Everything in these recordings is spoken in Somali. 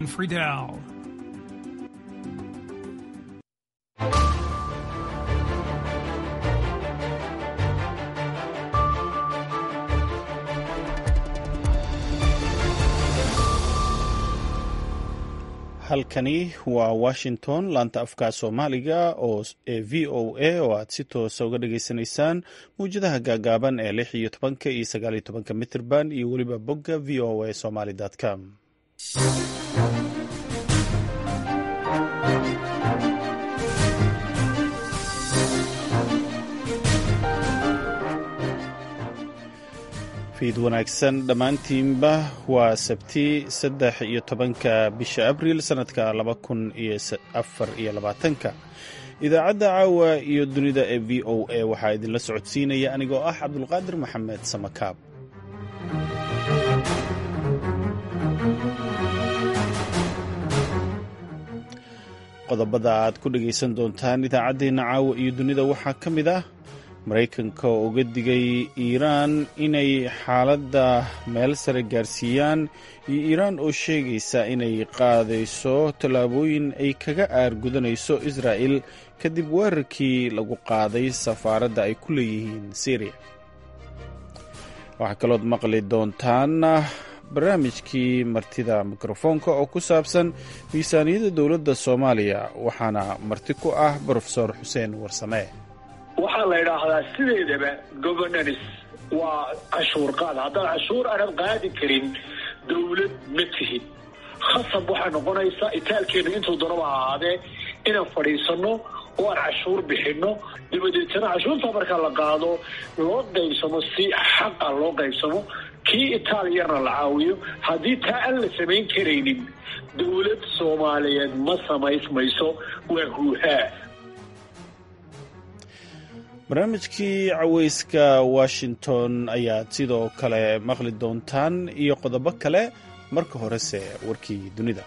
Friedel. halkani waa washington laanta afka soomaaliga oo ee v o a oo aad si toosa uga dhageysanaysaan mawjadaha gaagaaban ee lix iyo tobanka iyo sagaal iyo tobanka mitrban iyo weliba bogga v o a somaly com fiid wanaagsan dhammaantiinba waa sabti saddex iyo tobanka bisha abriil sannadka laba kun iyo afar iyo labaatanka idaacadda caawa iyo dunida ee v o a waxaa idinla socodsiinaya anigoo ah cabdulqaadir maxamed samakaab qodobada aad ku dhegaysan doontaan idaacaddeenna caawa iyo dunida waxaa ka mid ah maraykanka oo uga digay iiraan inay xaaladda meel sare gaarsiiyaan iyo iiraan oo sheegaysa inay qaadayso tallaabooyin ay kaga aargudanayso israa'el kadib weerarkii lagu qaaday safaaradda ay ku leeyihiin syriya waxaa kalood maqli doontaan barnaamijkii martida mikrofoonka oo ku saabsan miisaaniyadda dowladda soomaaliya waxaana marti ku ah brofesor xuseen warsame waxaa la idhaahdaa sideedaba governance waa cashuur qaad haddaad cashuur aanad qaadi karin dawlad ma tihid khasab waxay noqonaysaa itaalkeenu intuu daraba ahaadee inaan fadhiisanno oo aan cashuur bixinno dabadeetana cashuurta markaa la qaado loo qaybsamo si xaqa loo qaybsamo kii itaaliyana la caawiyo haddii taa aan la samayn karaynin dawlad soomaaliyeed ma samaysmayso waa huuhaa barnaamijkii caweyska washington ayaad sidoo kale maqli doontaan iyo qodobo kale marka horese warkii dunida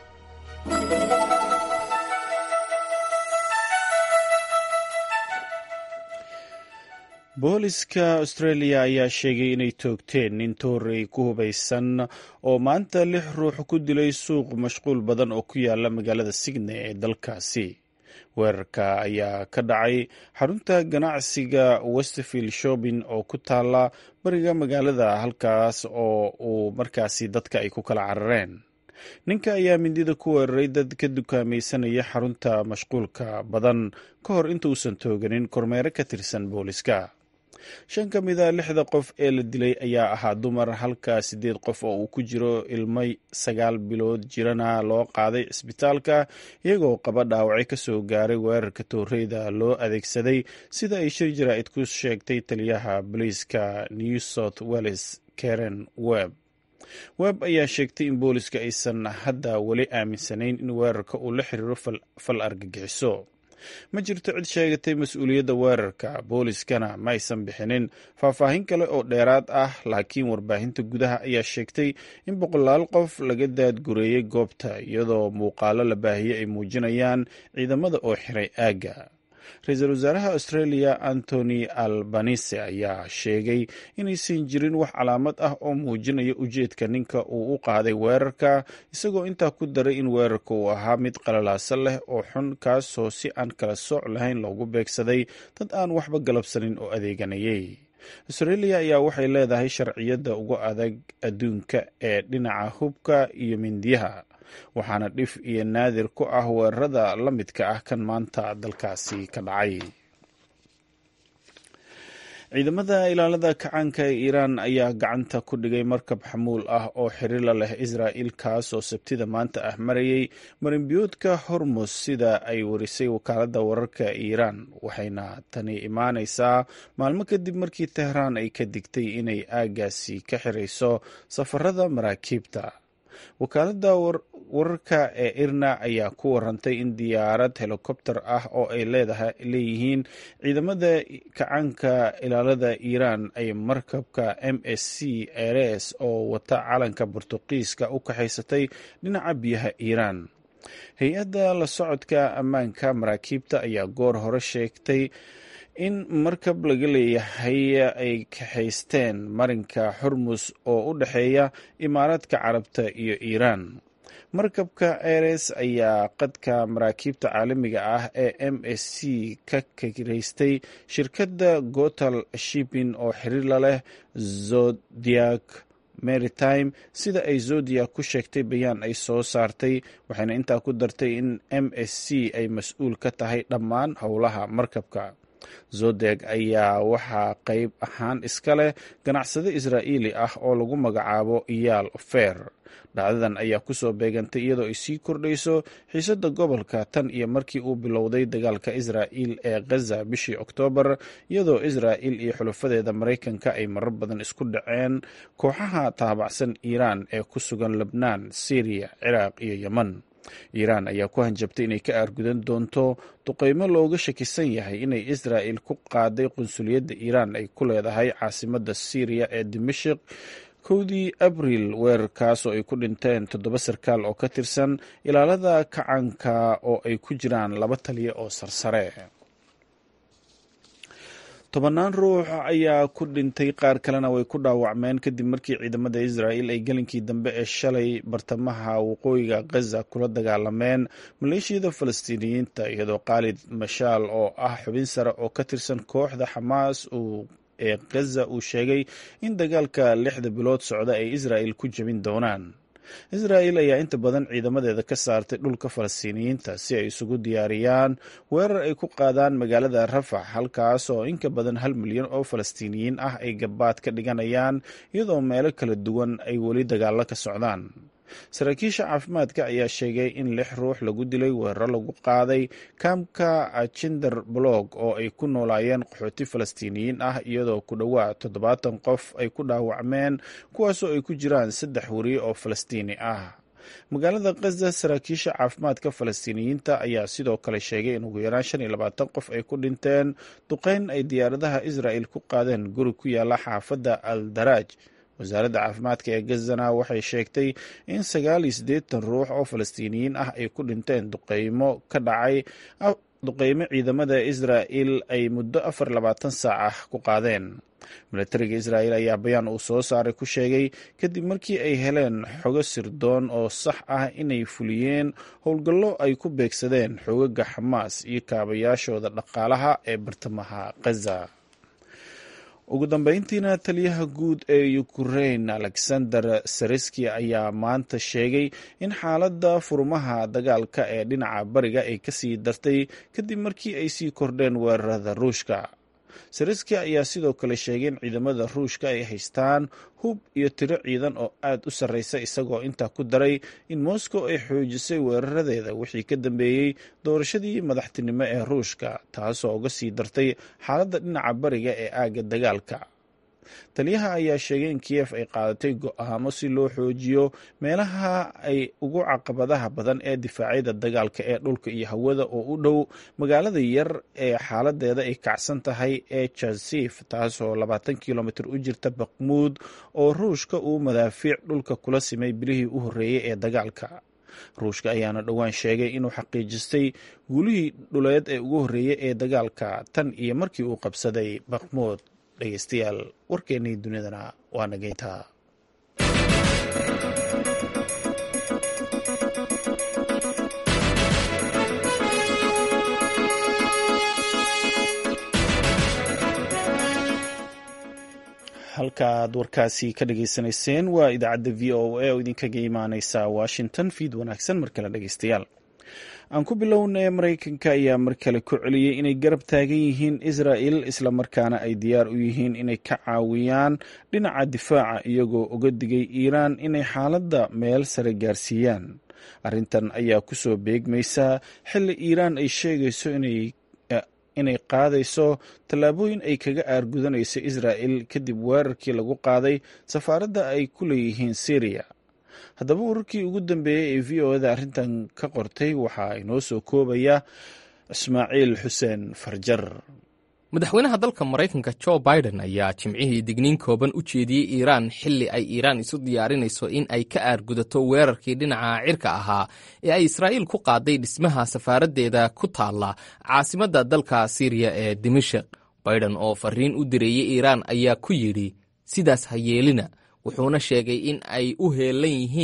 booliska australia ayaa sheegay inay toogteen nin toorey ku hubaysan oo maanta lix ruux ku dilay suuq mashquul badan oo ku yaala magaalada sydney ee dalkaasi weerarka ayaa ka dhacay xarunta ganacsiga westfield shopping oo ku taala bariga magaalada halkaas oo uu markaasi dadka ay ku kala carareen ninka ayaa mindida ku weeraray dad ka dukaamaysanaya xarunta mashquulka badan ka hor intuusan tooganin kormeere ka tirsan booliska shan ka mid a lixda qof ee la dilay ayaa ahaa dumar halka siddeed qof oo uu ku jiro ilmay sagaal bilood jirana loo qaaday cisbitaalka iyagoo qaba dhaawacyo ka soo gaaray weerarka tooreyda loo adeegsaday sida ay shir jaraa'id ku sheegtay taliyaha booliiska new south welles karen webb webb ayaa sheegtay in booliska aysan hadda weli aaminsanayn in weerarka uu la xiriiro fal argagixiso ma jirto cid sheegatay mas-uuliyadda weerarka booliskana ma aysan bixinin faahfaahin kale oo dheeraad ah laakiin warbaahinta gudaha ayaa sheegtay in boqolaal qof laga daadgureeyey goobta iyadoo muuqaalo la baahiyey ay muujinayaan ciidamada oo xiray aagga ra-iisul wasaaraha australia antony albanise ayaa sheegay inaysan jirin wax calaamad ah oo muujinaya ujeedka ninka uu u qaaday weerarka isagoo intaa ku daray in weerarka uu ahaa mid qalalaaso leh oo xun kaasoo si aan kala sooc lahayn loogu beegsaday dad aan waxba galabsanin oo adeeganayay australia ayaa waxay leedahay sharciyadda ugu adag adduunka ee dhinaca hubka iyo mindiyaha waxaana dhif iyo naadir ku ah weerarada la midka ah kan maanta dalkaasi ka dhacay ciidamada ilaalada kacaanka ee iiraan ayaa gacanta ku dhigay markab xamuul ah oo xiriir la leh israa'il kaas oo sabtida maanta ah marayay marinbiyoodka hormus sida ay warisay wakaaladda wararka iiraan waxayna tani imaanaysaa maalmo kadib markii tehraan ay ka digtay inay aagaasi ka xirayso safarada maraakiibta wakaaladda wararka ee irna ayaa ku warantay in diyaarad helikobter ah oo ay leeyihiin ciidamada kacaanka ilaalada iiraan ay markabka m s c eres oo wata calanka bortuqiiska u kaxaysatay dhinaca biyaha iiraan hay-adda la socodka ammaanka maraakiibta ayaa goor hore sheegtay in markab laga leeyahay ay kaxaysteen marinka xurmus oo u dhexeeya imaaraadka carabta iyo iiraan markabka eres ayaa qadka maraakiibta caalamiga ah ee m s c ka kiraystay shirkadda gotal shipin oo xiriir la leh zodiac maritime sida ay zodiac ku sheegtay bayaan ay soo saartay waxayna intaa ku dartay in m s c ay mas-uul ka tahay dhammaan howlaha markabka zodeg ayaa waxaa qayb ahaan iska leh ganacsade israa'iili ah oo lagu magacaabo iyaal fer dhacdadan ayaa kusoo beegantay iyadoo ay sii kordhayso xiisadda gobolka tan iyo markii uu bilowday dagaalka israa'iil ee ghaza bishii oktoobar iyadoo israa'iil iyo xulafadeeda maraykanka ay marar badan isku dhaceen kooxaha taabacsan iiraan ee ku sugan lebnaan syriya ciraaq iyo yemen iiraan ayaa ku hanjabtay inay ka aargudan doonto duqeymo looga shakisan yahay inay israa'il ku qaaday qunsuliyadda iiraan ay ku leedahay caasimadda syriya ee dimashik kowdii abriil weerarkaas oo ay ku dhinteen toddoba sarkaal oo ka tirsan ilaalada kacanka oo ay ku jiraan laba taliya oo sarsare tobannaan ruux ayaa ku dhintay qaar kalena way ku dhaawacmeen kadib markii ciidamada israa'il ay gelinkii dambe ee shalay bartamaha waqooyiga ghaza kula dagaalameen maleeshiyada falastiiniyiinta iyadoo khaalid mashaal oo ah xubin sare oo ka tirsan kooxda xamaas uu ee ghaza uu sheegay in dagaalka lixda bilood socda ay israa'il ku jebin doonaan israa'il ayaa inta badan ciidamadeeda ka saartay dhulka falastiiniyiinta si ay isugu diyaariyaan weerar ay ku qaadaan magaalada rafax halkaas oo inka badan hal milyan oo falastiiniyiin ah ay gabaad ka dhiganayaan iyadoo meelo kala duwan ay weli dagaalo ka socdaan saraakiisha caafimaadka ayaa sheegay in lix ruux lagu dilay weeraro lagu qaaday kaamka jinder blog oo ay ku noolaayeen qaxooti falastiiniyiin ah iyadoo ku dhowaad toddobaatan qof ay ku dhaawacmeen kuwaasoo ay ku jiraan saddex weriye oo falastiini ah magaalada khaza saraakiisha caafimaadka falastiiniyiinta ayaa sidoo kale sheegay in ugu yaraan shan iyo labaatan qof ay ku dhinteen duqeyn ay diyaaradaha israa'il ku qaadeen guri ku yaala xaafadda al daraaj wasaaradda caafimaadka ee gazana waxay sheegtay in sagaal iyo siddeetan ruux oo falastiiniyiin ah ay ku dhinteen duqeymo ka dhacay duqeymo ciidamada israa'il ay muddo afar labaatan saac ah ku qaadeen milatariga israa'il ayaa bayaan uu soo saaray ku sheegay kadib markii ay heleen xogo sirdoon oo sax ah inay fuliyeen howlgallo ay ku beegsadeen xogaga xamaas iyo kaabayaashooda dhaqaalaha ee bartamaha khaza ugu dambeyntiina taliyaha guud ee ukrain alexander sareski ayaa maanta sheegay in xaaladda furmaha dagaalka ee dhinaca bariga ay kasii dartay kadib markii ay sii kordheen weerarada ruushka sareski ayaa sidoo kale sheegay in ciidamada ruushka ay haystaan hub iyo tiro ciidan oo aad u sarreysa isagoo intaa ku daray in moscow ay xoojisay weeraradeeda wixii ka dambeeyey doorashadii madaxtinimo ee ruushka taasoo uga sii dartay xaaladda dhinaca bariga ee aagga dagaalka taliyaha ayaa sheegay in kiyef ay qaadatay go-aamo si loo xoojiyo meelaha ay ugu caqabadaha badan ee difaacyada dagaalka ee dhulka iyo hawada oo u dhow magaalada yar ee xaaladeeda ay kacsan tahay ee jasif taasoo labaatan kilomitr u jirta bakmuud oo ruushka uu madaafiic dhulka kula simay bilihii u horreeyey ee dagaalka ruushka ayaana dhowaan sheegay inuu xaqiijistay guulihii dhuleed ee ugu horreeyey ee dagaalka tan iyo markii uu qabsaday bakmuud dhegeystayaal warkeennii dunidana waa nageyntaa halkaaad warkaasi ka dhageysanayseen waa idaacadda v o a oo idinkaga imaaneysa washington fiid wanaagsan mar kale dhegeystayaal aan ku bilownay maraykanka ayaa mar kale ku celiyey inay garab taagan yihiin israa'il islamarkaana ay diyaar u yihiin inay ka caawiyaan dhinaca difaaca iyagoo uga digay iiraan inay xaaladda meel sare gaarsiiyaan arrintan ayaa kusoo beegmaysa xilli iiraan ay sheegayso inay inay qaadayso tallaabooyin ay kaga aargudanayso israa'il kadib weerarkii lagu qaaday safaaradda ay ku leeyihiin syriya haddaba wararkii ugu dambeeyey ee v o da arrintan ka qortay waxaa inoo soo koobaya ismaaciil xuseen farjar madaxweynaha dalka maraykanka jo biden ayaa jimcihii digniin kooban u jeediyey iiraan xilli ay iiraan isu diyaarinayso in ay ka aargudato weerarkii dhinaca cirka ahaa ee ay israa'iil ku qaaday dhismaha safaaraddeeda ku taalla caasimadda dalka siriya ee dimashik biden oo fariin u direeyey iiraan ayaa ku yidhi sidaas ha yeelina wuxuuna sheegay in ay u heelan yihiin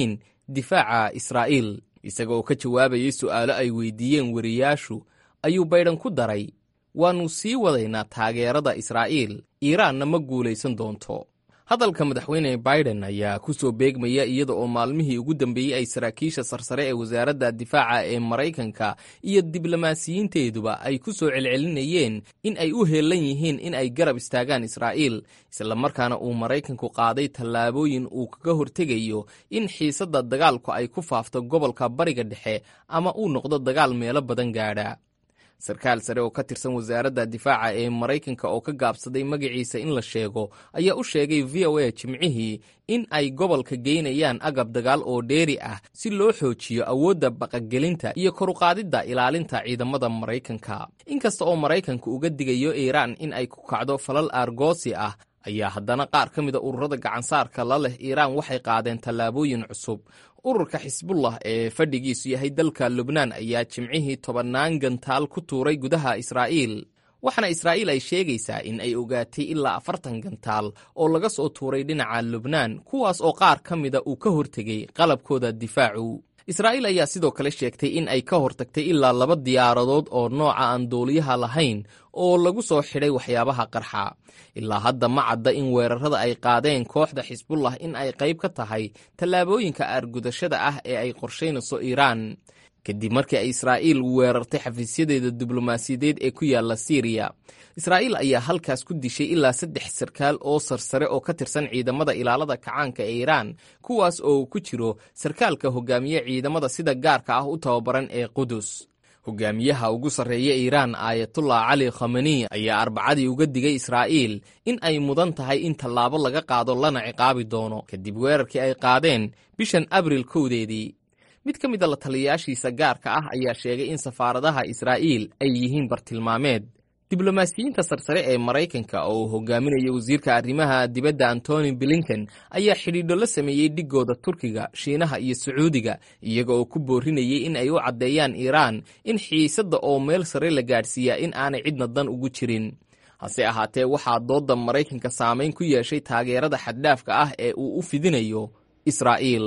difaaca israa'iil isaga oo ka jawaabayay su'aalo ay weydiiyeen wariyaashu ayuu baydhan ku daray waannu sii wadaynaa taageerada israa'iil iiraanna ma guulaysan doonto hadalka madaxweyne baiden ayaa ku soo beegmaya iyada oo maalmihii ugu dambeeyey ay saraakiisha sarsare ee wasaaradda difaaca ee maraykanka iyo diblomaasiyiinteeduba ay ku soo celcelinayeen in ay u heellan yihiin in ay garab istaagaan israa'iil islamarkaana uu maraykanku qaaday tallaabooyin uu kaga hortegayo in xiisadda dagaalku ay ku faafto gobolka bariga dhexe ama uu noqdo dagaal meelo badan gaadha sarkaal sare oo ka tirsan wasaaradda difaaca ee maraykanka oo ka gaabsaday magaciisa in la sheego ayaa u sheegay v o a jimcihii in ay gobolka geynayaan agab dagaal oo dheeri ah si loo xoojiyo awoodda baqagelinta iyo koruqaadidda ilaalinta ciidamada maraykanka inkasta oo maraykanku uga digayo iiraan in ay ku kacdo falal aargoosi ah ayaa haddana qaar ka mida ururada gacansaarka la leh iiraan waxay qaadeen tallaabooyin cusub ururka xisbullah ee fadhigiisu yahay dalka lubnaan ayaa jimcihii tobannaan gantaal ku tuuray gudaha israa'iil waxaana israa'iil ay sheegaysaa in ay ogaatay ilaa afartan gantaal oo laga soo tuuray dhinaca lubnaan kuwaas oo qaar ka mida uu ka hortegay qalabkooda difaacu israa'iil ayaa sidoo kale sheegtay in ay ka hortagtay ilaa laba diyaaradood oo nooca aan duuliyaha lahayn oo lagu soo xidhay waxyaabaha qarxa ilaa hadda ma cadda in weerarada ay qaadeen kooxda xisbullah in ay qayb ka tahay tallaabooyinka aargudashada ah ee ay qorshaynayso iiraan kadib markii ay israa'iil weerartay xafiisyadeeda diblomaasiyadeed ee ku yaalla siiriya israa'iil ayaa halkaas ku dishay ilaa saddex sarkaal oo sarsare oo ka tirsan ciidamada ilaalada kacaanka ee iiraan kuwaas oo ku jiro sarkaalka hogaamiye ciidamada sida gaarka ah u tababaran ee qudus hogaamiyaha ugu sarreeya iiraan aayatullah cali khamani ayaa arbacadii uga digay israa'iil in ay mudan tahay in tallaabo laga qaado lana ciqaabi doono kadib weerarkii ay qaadeen bishan abril kowdeedii mid ka mid a la taliyayaashiisa gaarka ah ayaa sheegay in safaaradaha israa'iil ay yihiin bartilmaameed diblomaasiyiinta sarsare ee maraykanka oo uu hogaaminayo wasiirka arrimaha dibadda antony blinken ayaa xidhiidho la sameeyey dhigooda turkiga shiinaha iyo sacuudiga iyaga oo ku boorinayay in ay u caddeeyaan iiraan in xiisadda oo meel sare la gaadhsiiyaa in aanay cidna dan ugu jirin hase ahaatee waxaa doodda maraykanka saamayn ku yeeshay taageerada xaddhaafka ah ee uu u fidinayo israa'iil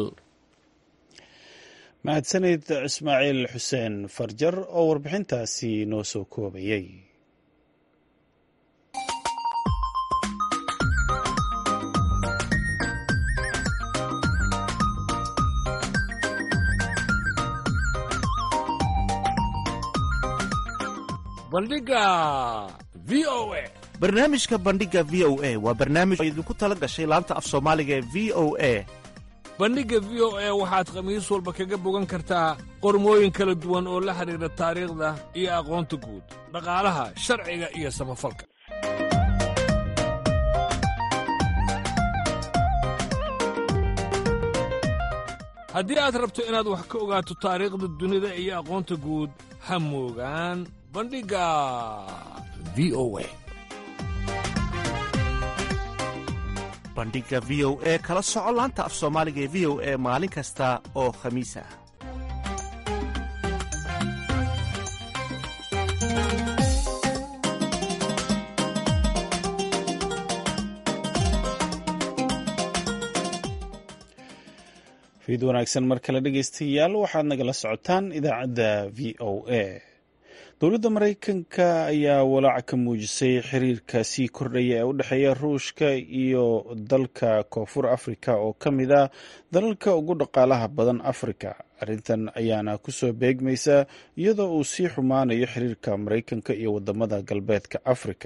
mahadsanid ismaaciil xuseen farjar oo warbixintaasi noo soo koobayay bandhiga v o a barnaamijka bandhiga v o a waa barnaamij oo idinku tala gashay laanta af soomaaliga ee v o a bandhigga v o a waxaad khamiis walba kaga bogan kartaa qormooyin kala duwan oo la xidhiidha taariikhda iyo aqoonta guud dhaqaalaha sharciga iyo samafalka haddii aad rabto inaad wax ka ogaato taariikhda dunida iyo aqoonta guud ha moogaan bandhigga v o a bandhiga v o e kala soco laanta af soomaaliga ee v o e maalin kasta oo khamiis ah fiid wanaagsan mar kale dhegeystayaal waxaad nagala socotaan idaacadda v o a dowladda maraykanka ayaa walaac ka muujisay xiriirka sii kordhaya ee u dhexeeya ruushka iyo dalka koonfur afrika oo ka mid ah dalalka ugu dhaqaalaha badan afrika arrintan ayaana kusoo beegmaysa iyadoo uu sii xumaanayo xiriirka maraykanka iyo wadamada galbeedka afrika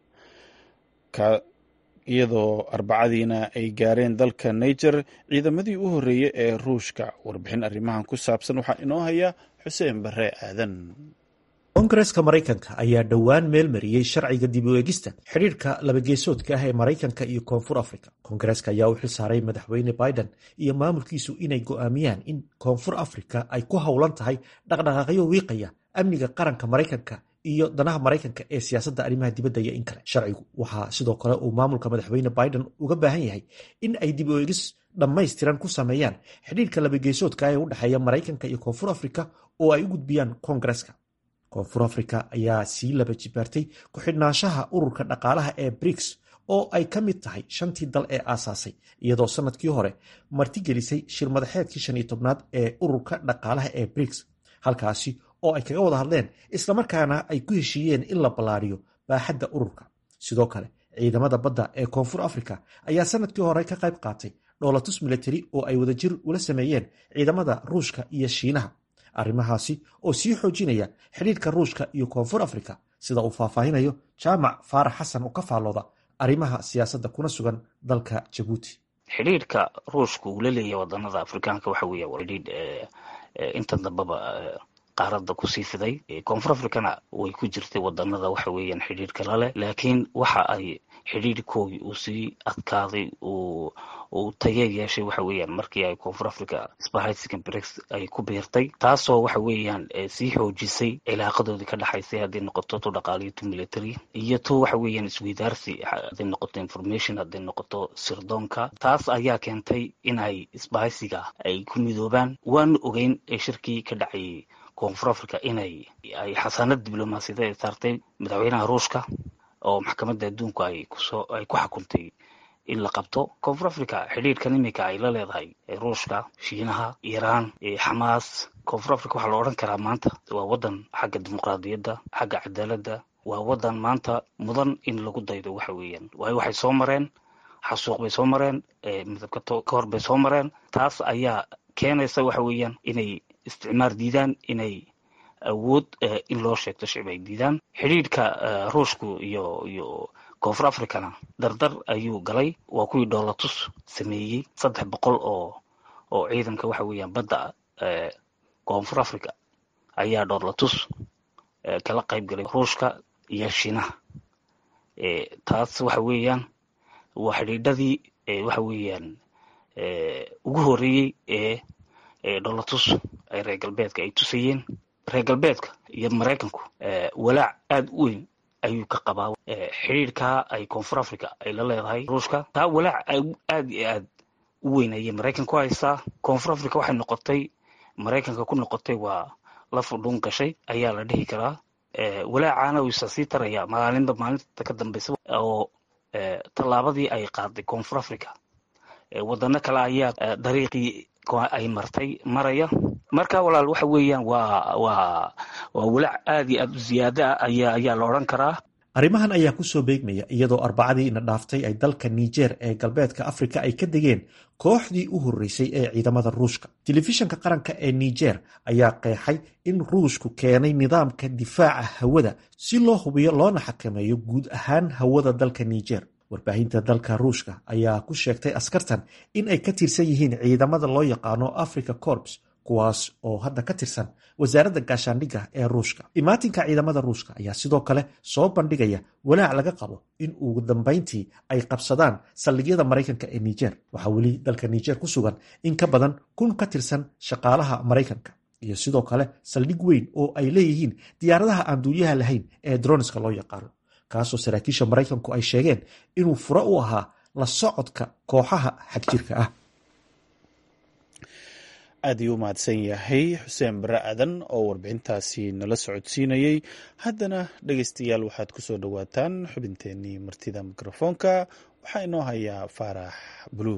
iyadoo arbacadiina ay gaareen dalka niger ciidamadii u horreeyey ee ruushka warbixin arrimahan ku saabsan waxaa inoo haya xuseen bare aadan koongareska maraykanka ayaa dhowaan meel mariyey sharciga dib u eegista xidhiirka labageesoodka ah ee maraykanka iyo koonfur afrika koongareska ayaa u xilsaaray madaxweyne biden iyo maamulkiisu inay go'aamiyaan in koonfur afrika ay ku howlan tahay dhaqdhaqaaqyo wiiqaya amniga qaranka maraykanka iyo danaha maraykanka ee siyaasadda arrimaha dibadda iyo in kale sharcigu waxaa sidoo kale uu maamulka madaxweyne biden uga baahan yahay in ay dib u eegis dhammaystiran ku sameeyaan xidhiirka labageesoodka ee u dhexeeya maraykanka iyo koonfur afrika oo ay u gudbiyaan koongareska koonfur afrika ayaa sii laba jibaartay ku-xidhnaanshaha ururka dhaqaalaha ee briks oo ay ka mid tahay shantii dal ee aasaasay iyadoo sanadkii hore martigelisay shir madaxeedkii shan iyo tobnaad ee ururka dhaqaalaha ee briks halkaasi oo ay kaga wada hadleen islamarkaana ay ku heshiiyeen in la ballaariyo baaxadda ururka sidoo kale ciidamada badda ee koonfur africa ayaa sanadkii hore ka qayb qaatay dhoolatus milatari oo ay wadajir ula sameeyeen ciidamada ruushka iyo shiinaha arrimahaasi oo sii xoojinaya xidhiirka ruushka iyo koonfur africa sida uu faahfaahinayo jaamac faarax xasan oo ka faallooda arrimaha siyaasadda kuna sugan dalka jabuuti xidhiirka ruushka uu la leeyahay wadanada afrikaanka waxa weeye xidhiidh inta dambeba qaaradda kusii fiday koonfur africana way ku jirtay wadanada waxa weeyaan xidhiirka lale laakiin waxa ay xidhiirkoogii uu sii adkaaday uu taye yeeshay waxa weeyaan markii ay koonfur africa sbahaysigan brex ay ku biirtay taasoo waxa weeyaan sii xoojisay cilaaqadoodii ka dhexaysay hadday noqoto tu dhaqaaliyo tu military iyo tu waxa weeyaan isweydaarsi hadday noqoto information hadday noqoto sirdoonka taas ayaa keentay in ay isbahaysiga ay ku midoobaan waanu ogeyn shirkii ka dhacayay koonfur africa inay ay xasaanad diblomaasiyadeed ay saartay madaxweynaha ruushka oo maxkamadda adduunku ay kusoo ay ku xukuntay in la qabto koonfur africa xidhiirkan imika ay la leedahay ruushka shiinaha iiraan xamaas koonfur africa waxaa la odhan karaa maanta waa waddan xagga dimuqraadiyadda xagga cadaaladda waa waddan maanta mudan in lagu daydo waxa weeyaan waayo waxay soo mareen xasuuq bay soo mareen midabka ka hor bay soo mareen taas ayaa keenaysa waxa weeyaan inay isticmaar diidaan inay awood in loo sheegto shicib ay diidaan xidhiidhka ruushku iyo iyo koonfur africana dardar ayuu galay waa kuwii dhoolatus sameeyey saddex boqol oo oo ciidanka waxa weeyaan badda koonfur africa ayaa dhoolatus kala qayb galay ruushka iyo shiinaha taas waxa weeyaan waa xidhiidhadii waxa weeyaan ugu horeeyey ee dhoolatus ay reer galbeedka ay tusayeen reer galbeedka iyo maraykanku walaac aada u weyn ayuu ka qabaa xidhiirkaa ay koonfur africa ay la leedahay ruushka taa walaac aad iyo aad u weyn ayay maraykan ku haysaa koonfur africa waxay noqotay maraykanka ku noqotay waa la fudhuun gashay ayaa la dhihi karaa walaacaana wiisa sii taraya maalinba maalinta ka dambeysa oo tallaabadii ay qaaday koonfur africa wadano kale ayaa dariiqii ay martay maraya marka walaal waxa weeyaan waa waa waa walaac aad iyo aad u ziyaada ah ayaa ayaa la odhan karaa arrimahan ayaa ku soo beegmaya iyadoo arbacadii ina dhaaftay ay dalka niger ee galbeedka afrika ay ka degeen kooxdii u horreysay ee ciidamada ruushka telefishanka qaranka ee niger ayaa qeexay in ruushku keenay nidaamka difaaca hawada si loo hubiyo loona xakameeyo guud ahaan hawada dalka niger warbaahinta dalka ruushka ayaa ku sheegtay askartan in ay ka tirsan yihiin ciidamada loo yaqaano africa corps kuwaas oo hadda ka tirsan wasaaradda gaashaandhigga ee ruushka imaatinka ciidamada ruushka ayaa sidoo kale soo bandhigaya walaac laga qabo in ugu dambayntii ay qabsadaan saldhigyada maraykanka ee niger waxaa weli dalka niger ku sugan in ka badan kun ka tirsan shaqaalaha maraykanka iyo sidoo kale saldhig weyn oo ay leeyihiin diyaaradaha aan duuliyaha lahayn ee droniska loo yaqaano kaasoo saraakiisha maraykanku ay sheegeen inuu fure u ahaa la socodka kooxaha xagjirka ah aad ayuu u mahadsan yahay xuseen bare aadan oo warbixintaasi nala socodsiinayey haddana dhegeystayaal waxaad ku soo dhowaataan xubinteenii martida mikrofoonka waxaa inoo hayaa faarax bluu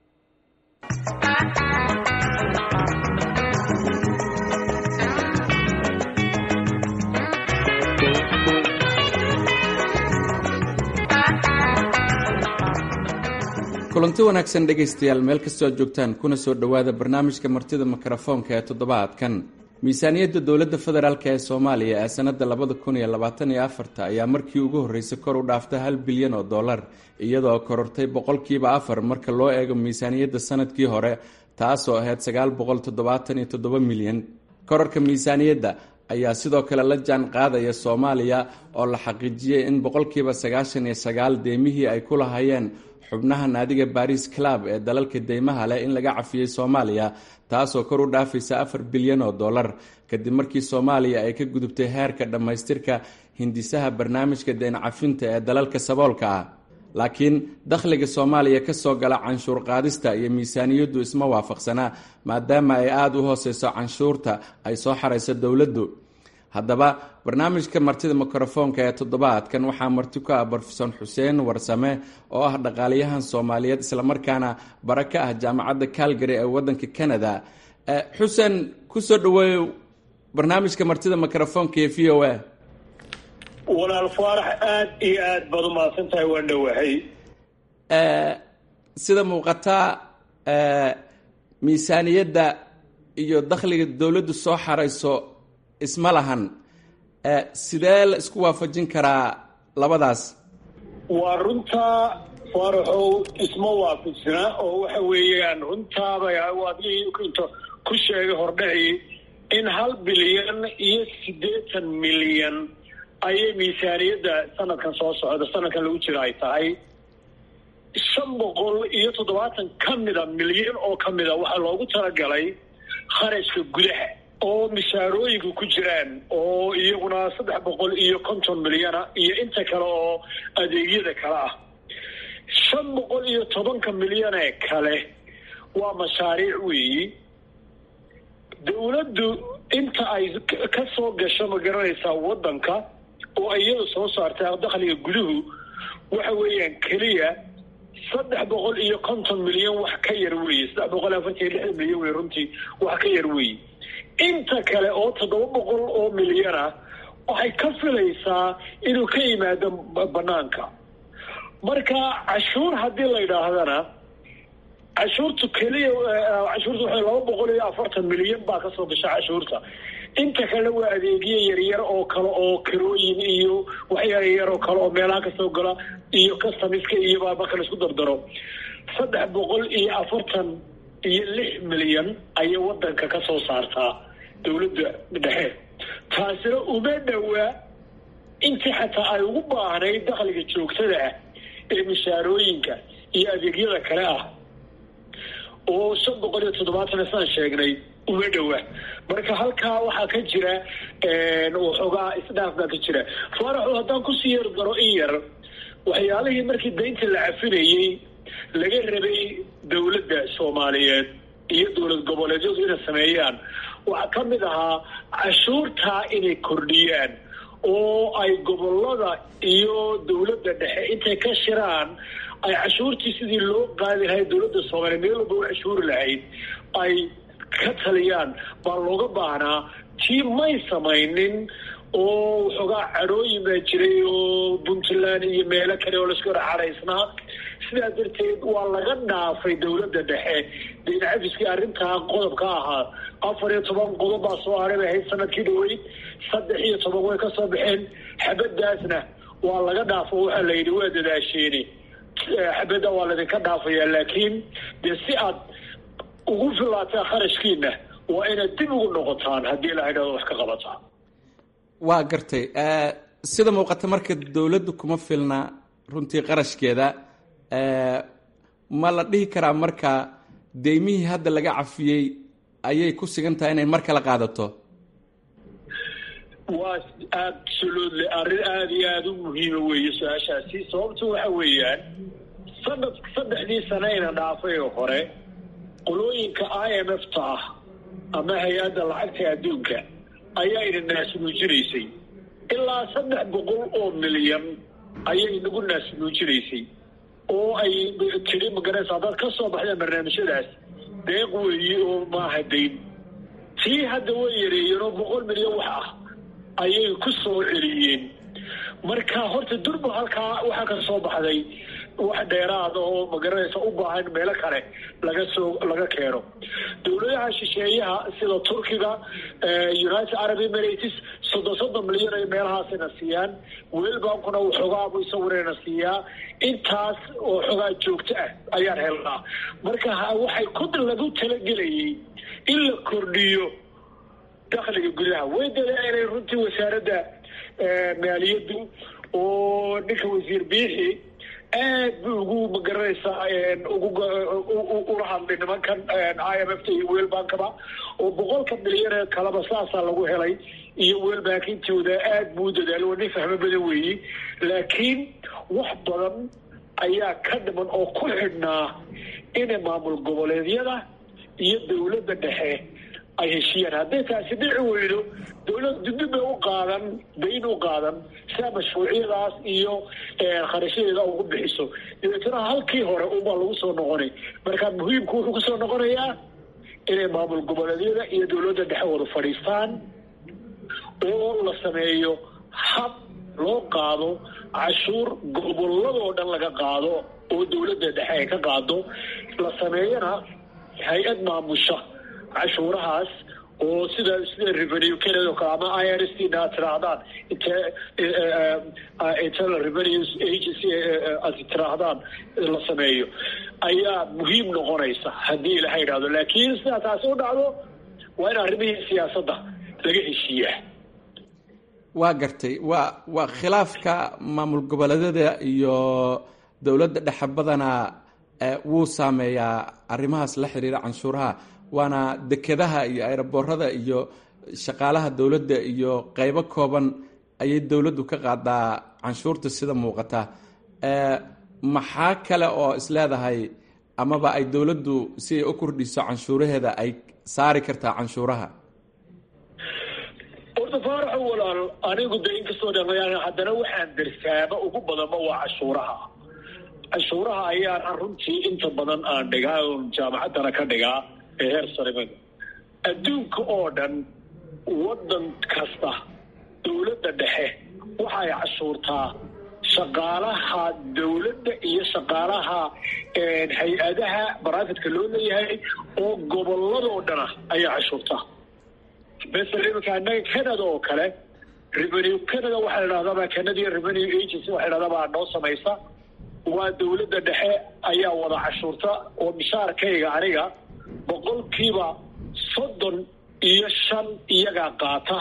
kulanti wanaagsan dhegaystayaal meel kastoo aad joogtaan kuna soo dhowaada barnaamijka martida mikrofoonka ee toddobaadkan miisaaniyadda dowladda federaalk ee soomaaliya ee sanadda labada kun iyo labaatan iyo afarta ayaa markii ugu horreysay kor u dhaaftay hal bilyan oo dollar iyadoo korortay boqolkiiba afar marka loo eego miisaaniyadda sanadkii hore taasoo ahayd sagaal boqol toddobaatan iyo toddoba milyan kororka miisaaniyadda ayaa sidoo kale la jaan qaadaya soomaaliya oo la xaqiijiyey in boqolkiiba sagaashan iyo sagaal deemihii ay ku lahayeen xubnaha naadiga baris club ee dalalka deymaha leh in laga cafiyey soomaaliya taasoo kor u dhaafaysa afar bilyan oo dollar kadib markii soomaaliya ay ka gudubtay heerka dhammaystirka hindisaha barnaamijka deyn cafinta ee dalalka saboolka ah laakiin dakhliga soomaaliya kasoo gala canshuur qaadista iyo miisaaniyaddu isma waafaqsanaa maadaama ay aada u hooseyso canshuurta ay soo xarayso dowladdu haddaba barnaamijka martida mikrofoonka ee toddobaadkan waxaa marti ku ah brofesor xuseen warsame oo ah dhaqaaliyahan soomaaliyeed islamarkaana bara ka ah jaamacadda calgary ee wadanka canada xuseen kusoo dhaweeyo barnaamijka martida mikrofoonka ee v o a walaal faarax aada iyo aad baad u mahadsan tahay waan dhowahay sida muuqataa miisaaniyadda iyo dakhliga dowladdu soo xarayso isma lahan sidee la isku waafajin karaa labadaas waa runtaa faaraxow isma waafajsana oo waxa weeyaan runtaaba adii inta ku sheegay hordhaci in hal bilyan iyo siddeetan milyan ayay miisaaniyadda sanadkan soo socda sanadkan lagu jira ay tahay shan boqol iyo toddobaatan ka mida milyan oo ka mida waxaa loogu talagalay kharashka gudaha oo mishaarooyinka ku jiraan oo iyaguna saddex boqol iyo konton milyana iyo inta kale oo adeegyada kale ah shan boqol iyo tobanka milyanee kale waa mashaariic weeyi dowladdu inta ay ka soo gasho ma garanaysaa waddanka oo iyada soo saartay dakhliga guduhu waxa weeyaan keliya saddex boqol iyo konton milyan wax ka yar weeye saddex boqol afartan iyo lixdan milyan wey runtii wax ka yar weeye inta kale oo toddoba boqol oo milyana waxay ka filaysaa inuu ka yimaado banaanka marka cashuur haddii la yidhaahdana cashuurtu keliya cashuurta waxay laba boqol iyo afartan milyan baa kasoo gasha cashuurta inta kale waa adeegyo yaryar oo kale oo kirooyin iyo waxyaryar oo kale oo meelaha kasoo gala iyo customiska iyobaa marka la isku dardaro saddex boqol iyo afartan iyo lix milyan ayay wadanka ka soo saartaa dowladda dhexe taasina uma dhowaa intii xataa ay ugu baahnayd dakhliga joogtada ah ee mishaarooyinka iyo adeegyada kale ah oo shan boqol iyo toddobaatan saan sheegnay uma dhowa marka halkaa waxaa ka jira waxoogaa isdhaaf baa ka jira faaraxu haddaan kusii yar daro in yar waxyaalihii markii daynta la cafinayey laga rabay dowladda soomaaliyeed iyo dowlad goboleedyadu inay sameeyaan waxaa ka mid ahaa cashuurtaa inay kordhiyaan oo ay gobolada iyo dowladda dhexe intay ka shiraan ay cashuurtii sidii loo qaadi lahayd dowladda soomaaliya meel walba u cashuuri lahayd ay ka taliyaan baa looga baahnaa tii may samaynin oo waxoogaa cadhooyin baa jiray oo puntland iyo meelo kale oo laisku hor cadhaysnaa sidaa darteed waa laga dhaafay dowladda dhexe dayn cafiskii arrintaa qodobka ahaa afar iyo toban qodob baa soo haray bay ahayd sanadkii dhaweyd saddex iyo toban way ka soo baxeen xabadaasna waa laga dhaafo waxaa la yidhi waa dadaasheeni xabadda waa laydinka dhaafayaa laakiin dee si aad ugu filaataa kharashkiina waa inaad dib ugu noqotaan haddii la idhahdo wax ka qabataan waa gartay sida muuqata marka dowladdu kuma filna runtii qarashkeeda ma la dhihi karaa marka deymihii hadda laga cafiyey ayay ku sigan tahay inay mar kala qaadato waa absolutely arrin aada iyo aada u muhiima weeye su-aashaasi sababtu waxa weeyaan sanad saddexdii saneyna dhaafay oo hore qolooyinka i m f ta ah ama hay-adda lacagta adduunka ayaa ina naasnuujinaysay ilaa saddex boqol oo milyan ayay nagu naasnuujinaysay oo ay tiri magaraysa haddaad ka soo baxdeen barnaamijyadaas deeq weeye oo maaha dayn tii hadda way yareeyeen oo boqol milyan wax ah ayay ku soo celiyeen marka horta durba halkaa waxaa ka soo baxday wax dheeraada oo magaranaysa u baahan meelo kale laga soo laga keeno dowladaha shisheeyaha sida turkiga united arab emirates soddon soddon milyan ay meelahaasina siiyaan weelbankuna waxoogaabu isawirayna siiyaa intaas oo xoogaa joogto ah ayaan helnaa marka waxay ku lagu talagelayay in la kordhiyo dakhliga gudaha way dadaaleen runtii wasaaradda maaliyaddu oo ninka wasiir biixi aad bu ugu magaranaysaa ula hadlay nimankan i m f ta iyo weelbankaba oo boqolka milyan ee kaleba saasaa lagu helay iyo weelbankintooda aad buu u dadaalo waa nin fahmo badan weeye laakiin wax badan ayaa ka dhiman oo ku xidhnaa inay maamul goboleedyada iyo dowladda dhexe ay heshiyaan hadday taasi dhici weydo dowladdu dib bay u qaadan dayn u qaadan siaa mashruucyadaas iyo kharashadeeda ugu bixiso dabeetana halkii hore unbaa lagu soo noqonay marka muhiimku wuxuu kusoo noqonayaa inay maamul goboleedyada iyo dowladda dhexe wada fadhiistaan oo la sameeyo hab loo qaado cashuur goboladoo dhan laga qaado oo dowladda dhexe ay ka qaado la sameeyana hay-ad maamusha cashuurahaas oo sida sida revenue canada o kale ama i r s t na ad tiraahdaan internal revenue agency ad tiraahdaan la sameeyo ayaa muhiim noqonaysa haddii ilaha yidhahdo laakiin sidaa taasi u dhacdo waa in arrimihii siyaasadda laga heshiiyaa waa gartay waa waa khilaafka maamul goboleedyada iyo dowladda dhexe badanaa wuu saameeyaa arrimahaas la xiriira canshuuraha waana dekedaha iyo aeroboorada iyo shaqaalaha dowladda iyo qeybo kooban ayay dowladdu ka qaadaa canshuurta sida muuqata maxaa kale oo isleedahay amaba ay dowladdu si ay u kordhiso canshuuraheeda ay saari kartaa canshuuraha horta faaraxo walaal anigu de inkastoo dhan haddana waxaan darsaaba ugu badanba waa cashuuraha cashuuraha ayaana runtii inta badan aan dhigaa oon jaamacaddana ka dhigaa ee heer sarimada adduunka oo dhan waddan kasta dowladda dhexe waxay cashuurtaa shaqaalaha dowladda iyo shaqaalaha hay-adaha baraafitka loo leeyahay oo goboladoo dhana ayaa cashuurtaa masel iminka annaga canada oo kale revenue canada waxaa la dhahdaabaa canadian revenue agency waxa la dhahdaa noo samaysa waa dowladda dhexe ayaa wada cashuurta oo mishaarkayga aniga boqolkiiba soddon iyo shan iyagaa qaata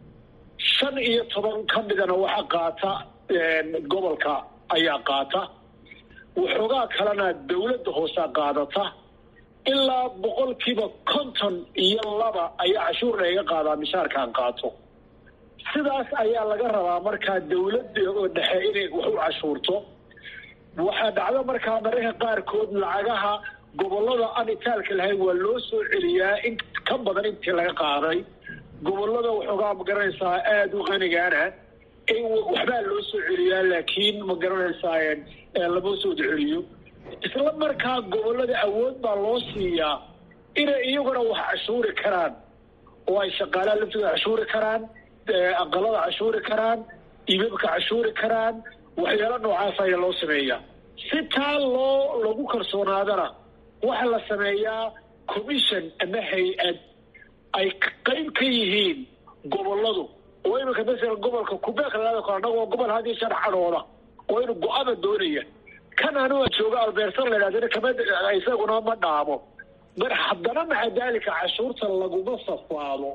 shan iyo toban ka midana waxaa qaata gobolka ayaa qaata waxoogaa kalena dowladda hoosaa qaadata ilaa boqolkiiba konton iyo laba ayaa cashuur layga qaadaa mishaarkaan qaato sidaas ayaa laga rabaa markaa dowladda oo dhexe inay wax u cashuurto waxaa dhacdo markaa mararka qaarkood lacagaha gobolada aan itaalka lahayn waa loo soo celiyaa in ka badan intii laga qaaday gobolada waxoogaa magaranaysaa aada u qanigaana waxbaa loo soo celiyaa laakiin ma garanaysaa lama soo celiyo isla markaa gobolada awood baa loo siiyaa inay iyaguna wax cashuuri karaan oo ay shaqaalaha laftooda cashuuri karaan aqalada cashuuri karaan ibabka cashuuri karaan waxyaalo noocaas ayaa loo sameeyaa si taa loo lagu kalsoonaadana waxaa la sameeyaa commission ama hay-ad ay qayb ka yihiin goboladu oo iminka masalan gobolka kubeek lalaada kale annagoo gobol hadii shan cadhooda oo inu go-ada doonaya kan anuga jooga albeersan la yidhahdana kama isaguna ma dhaamo mar haddana maca daalika cashuurta laguma safaado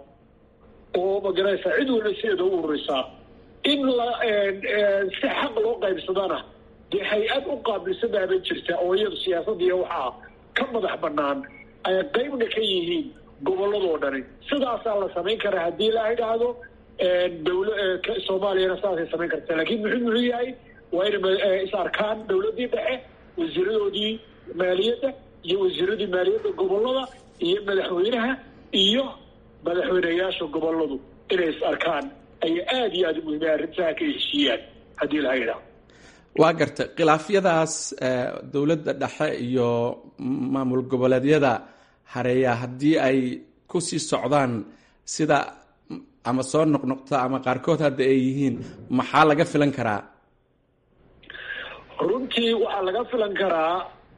oo magaraysa cid walba sideeda u ururisaa in la si xaq loo qaybsadana dee hay-ad u qaabilsadaaba jirta oo iyadu siyaasadiiyo waxaa ka madax banaan ay qaybna ka yihiin goboladoo dhani sidaasaa la samayn karaa haddii la idhaahdo dowla soomaaliyana saasay samayn karta laakiin muxuu muxuu yahay waa inay is arkaan dowladdii dhexe wasiiradoodii maaliyadda iyo wasiiradii maaliyadda gobolada iyo madaxweynaha iyo madaxweyneyaasha goboladu inay is arkaan ayaa aada iyo aada muhiima arrintaha ka heshiiyaan haddii laha yidhaahdo waa gartay khilaafyadaas dowladda dhexe iyo maamul goboleedyada hareeya haddii ay ku sii socdaan sida ama soo noqnoqta ama qaarkood hadda ay yihiin maxaa laga filan karaa runtii waxaa laga filan karaa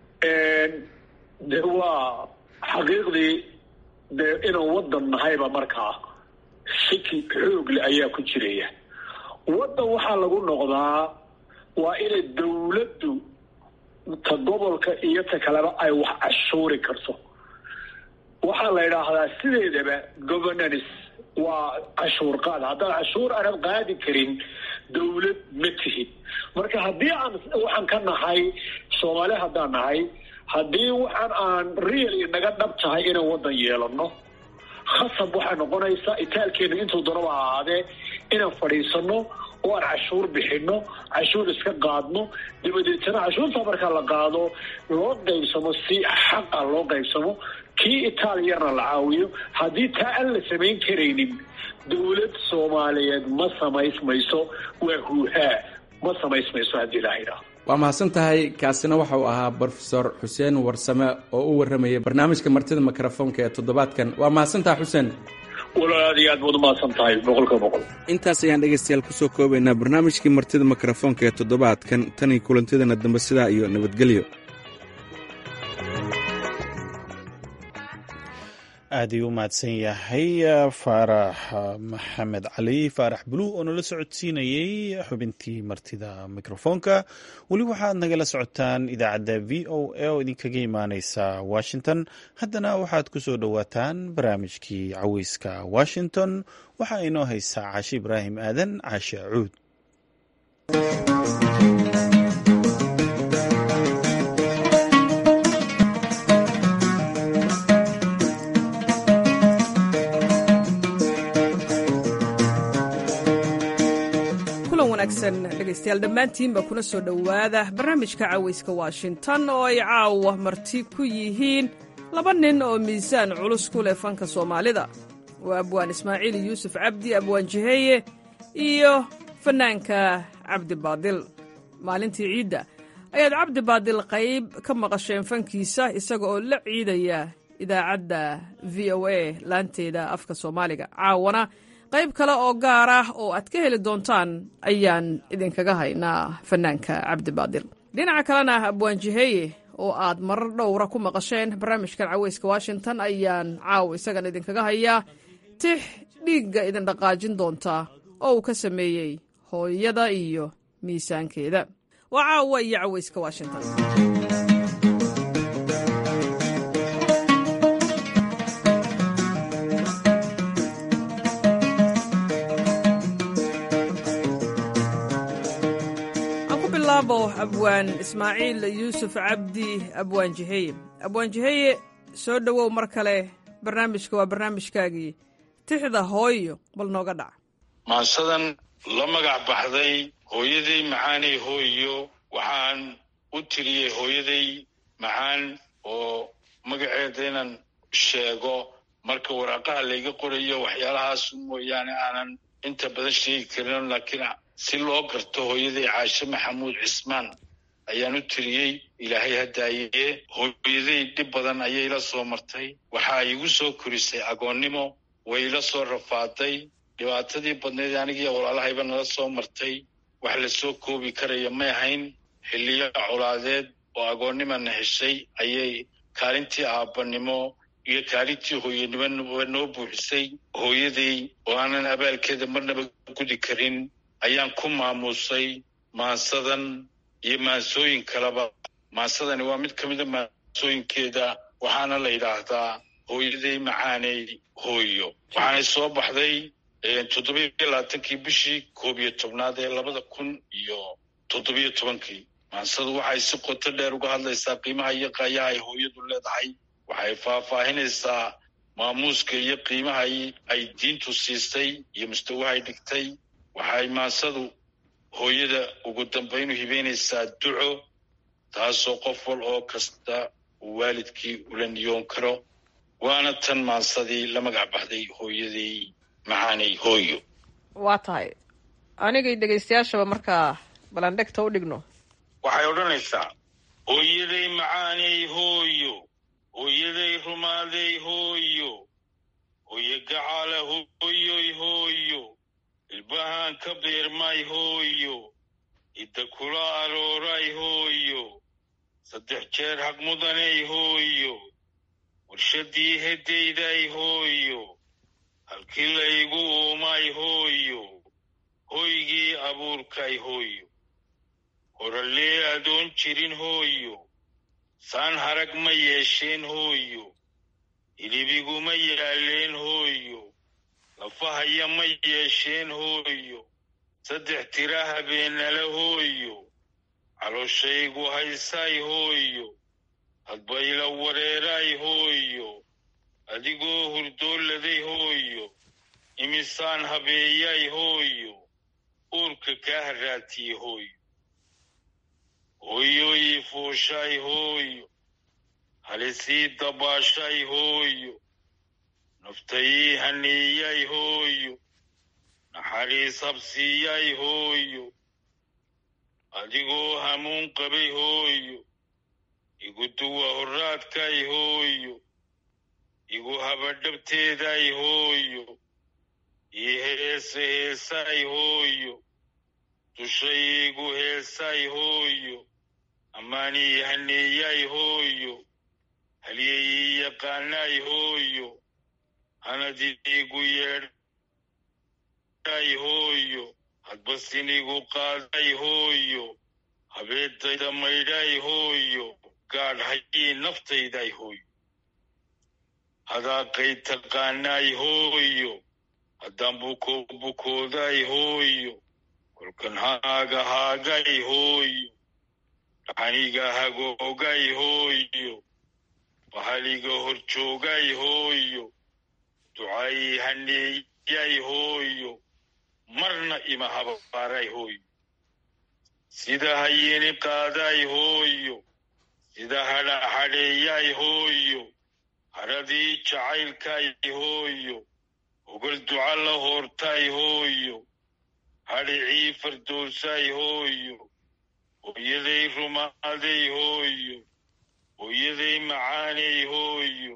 de waa xaqiiqdii de inaan waddan nahayba markaa shiki xoogle ayaa ku jiraya waddan waxaa lagu noqdaa waa inay dowladdu ta gobolka iyo ta kaleba ay wax cashuuri karto waxaa la yidhaahdaa sideedaba governance waa cashuur qaad haddaad cashuur aanad qaadi karin dowlad ma tihid marka haddii aan waxaan ka nahay soomaali haddaan nahay haddii waxaan aan real inaga dhab tahay inaan waddan yeelano khasab waxay noqonaysaa itaalkeena intuu danaba ahaadee inaan fadhiisano oo aan cashuur bixino cashuur iska qaadno dabadeetana cashuurta markaa la qaado loo qaybsamo si xaqa loo qaybsamo kii itaaliyana la caawiyo haddii taa aan la samayn karaynin dowlad soomaaliyeed ma samaysmayso waa huuhaa ma samaysmayso haddii la idhaahdo waa mahadsan tahay kaasina waxa uu ahaa brofesor xuseen warsame oo u warramayay barnaamijka martida mikrofoonka ee toddobaadkan waa mahadsantaha xuseen walaal aad iyo aad baad umahadsan tahay boqolka boqol intaas ayaan dhegaystayaal kusoo koobaynaa barnaamijkii martida mikrofoonka ee toddobaadkan tan iyo kulantidana dambe sidaa iyo nabadgelyo aad ayuu u mahadsan yahay faarax maxamed cali faarax buluug oo nala socodsiinayey xubintii martida mikrofoonka weli waxaad nagala socotaan idaacadda v o a oo idinkaga imaaneysa washington haddana waxaad ku soo dhowaataan barnaamijkii caweyska washington waxaa inoo haysaa caashi ibraahim aadan caashe cuud dhegeystayaal dhammaantiinba kuna soo dhowaada barnaamijka caweyska washington oo ay caawa marti ku yihiin laba nin oo miisaan culus ku leh fanka soomaalida waa abwaan ismaaciil yuusuf cabdi abwaan jiheeye iyo fannaanka cabdi baadil maalintii ciidda ayaad cabdi baadil qayb ka maqasheen fankiisa isaga oo la ciidaya idaacadda v o a laanteeda afka soomaaliga caawana qayb kale oo gaar ah oo aad ka heli doontaan ayaan idinkaga haynaa fannaanka cabdi baadil dhinaca kalena abwaan jiheeye oo aad marar dhowra ku maqasheen barnaamijkan caweyska washington ayaan caaw isagan idinkaga hayaa tix dhiigga idin dhaqaajin doontaa oo uu ka sameeyey hooyada iyo miisaankeeda waa caawa iyo caweyska washington abwaan ismaaciil yuusuf cabdi abwaan jiheye abwaan jiheye soo dhowow mar kale barnaamijka waa barnaamijkaagii tixda hooyo bal nooga dhac maasadan la magac baxday hooyaday macaanay hooyo waxaan u tiriyey hooyaday macaan oo magaceeda inaan sheego marka waraaqaha layga qorayo waxyaalahaas mooyaane aanan inta badan sheegi karin laakiin si loo garto hooyaday caashe maxamuud cismaan ayaan u tiriyey ilaahay hadaaye hooyaday dhib badan ayay la soo martay waxaa igu soo korisay agoonnimo way ila soo rafaaday dhibaatadii badnayd anigiiyo walaalahayba nala soo martay wax la soo koobi karaya may ahayn xilliyo colaadeed oo agoonnimana heshay ayay kaalintii aabbanimo iyo kaalintii hooyanimo noo buuxisay hooyaday oo aanan abaalkeeda marnaba gudi karin ayaan ku maamuusay maansadan iyo maansooyin kaleba maansadani waa mid ka mida maansooyinkeeda waxaana la yidhaahdaa hooyaday macaaney hooyo waxaanay soo baxday toddobiyo labaatankii bishii koob iyo tobnaad ee labada kun iyo toddobiyo tobankii maansadu waxay si qoto dheer uga hadlaysaa qiimaha iyo qaayaha ay hooyadu leedahay waxay faahfaahinaysaa maamuuska iyo qiimaha ay diintu siisay iyo mustawahay dhigtay waxay maansadu hooyada ugu dambaynu hibeynaysaa duco taasoo qof wal oo kasta uu waalidkii ula niyoon karo waana tan maansadii la magac baxday hooyadii macaanay hooyo waa tahay anigay dhegaystayaashaba markaa balandhegta u dhigno waxay odhanaysaa hooyaday macaanay hooyo hooyaday rumaaday hooyo hooyo gacaala hooyoy hooyo ilbahaan ka beermay hooyo idda kula arooray hooyo saddex jeer haqmudanay hooyo warshadii heddayday hooyo halkii laygu uumay hooyo hoygii abuurkay hooyo horalee adoon jirin hooyo saan harag ma yeesheen hooyo hilibiguma yaalleen hooyo lafahaya ma yeesheen hooyo saddex tira habeenala hooyo calooshaygu haysay hooyo hadbayla wareeray hooyo adigoo hurdooladay hooyo imisaan habeeyay hooyo uurka kaa haraatiyey hooyo hooyoyi fuushay hooyo halisii dabaashay hooyo naftayii haniiyay hooyo naxariis habsiiyay hooyo adigoo hamuun qabay hooyo igu duwa horraadkay hooyo igu habadhabteeday hooyo ii heese heesay hooyo dushay igu heesay hooyo ammaanii haneeyay hooyo halyayii yaqaanay hooyo hanadii igu yeedhay hooyo hadbasinigu qaaday hooyo habeedayda maydhay hooyo gaadh hayii naftayday hooyo hadaaqay taqaanay hooyo haddaan buko bukooday hooyo kolkan haaga haagay hooyo dhaxaniga hagoogay hooyo bahaliga horjoogay hooyo ducaayii haneeyay hooyo marna ima habaaray hooyo sida hayini qaaday hooyo sida hadha hadheeyay hooyo hadhadii jacaylkay hooyo ogol duca la hoortay hooyo hadhicii fardoosay hooyo hooyaday rumaaday hooyo hooyaday macaanay hooyo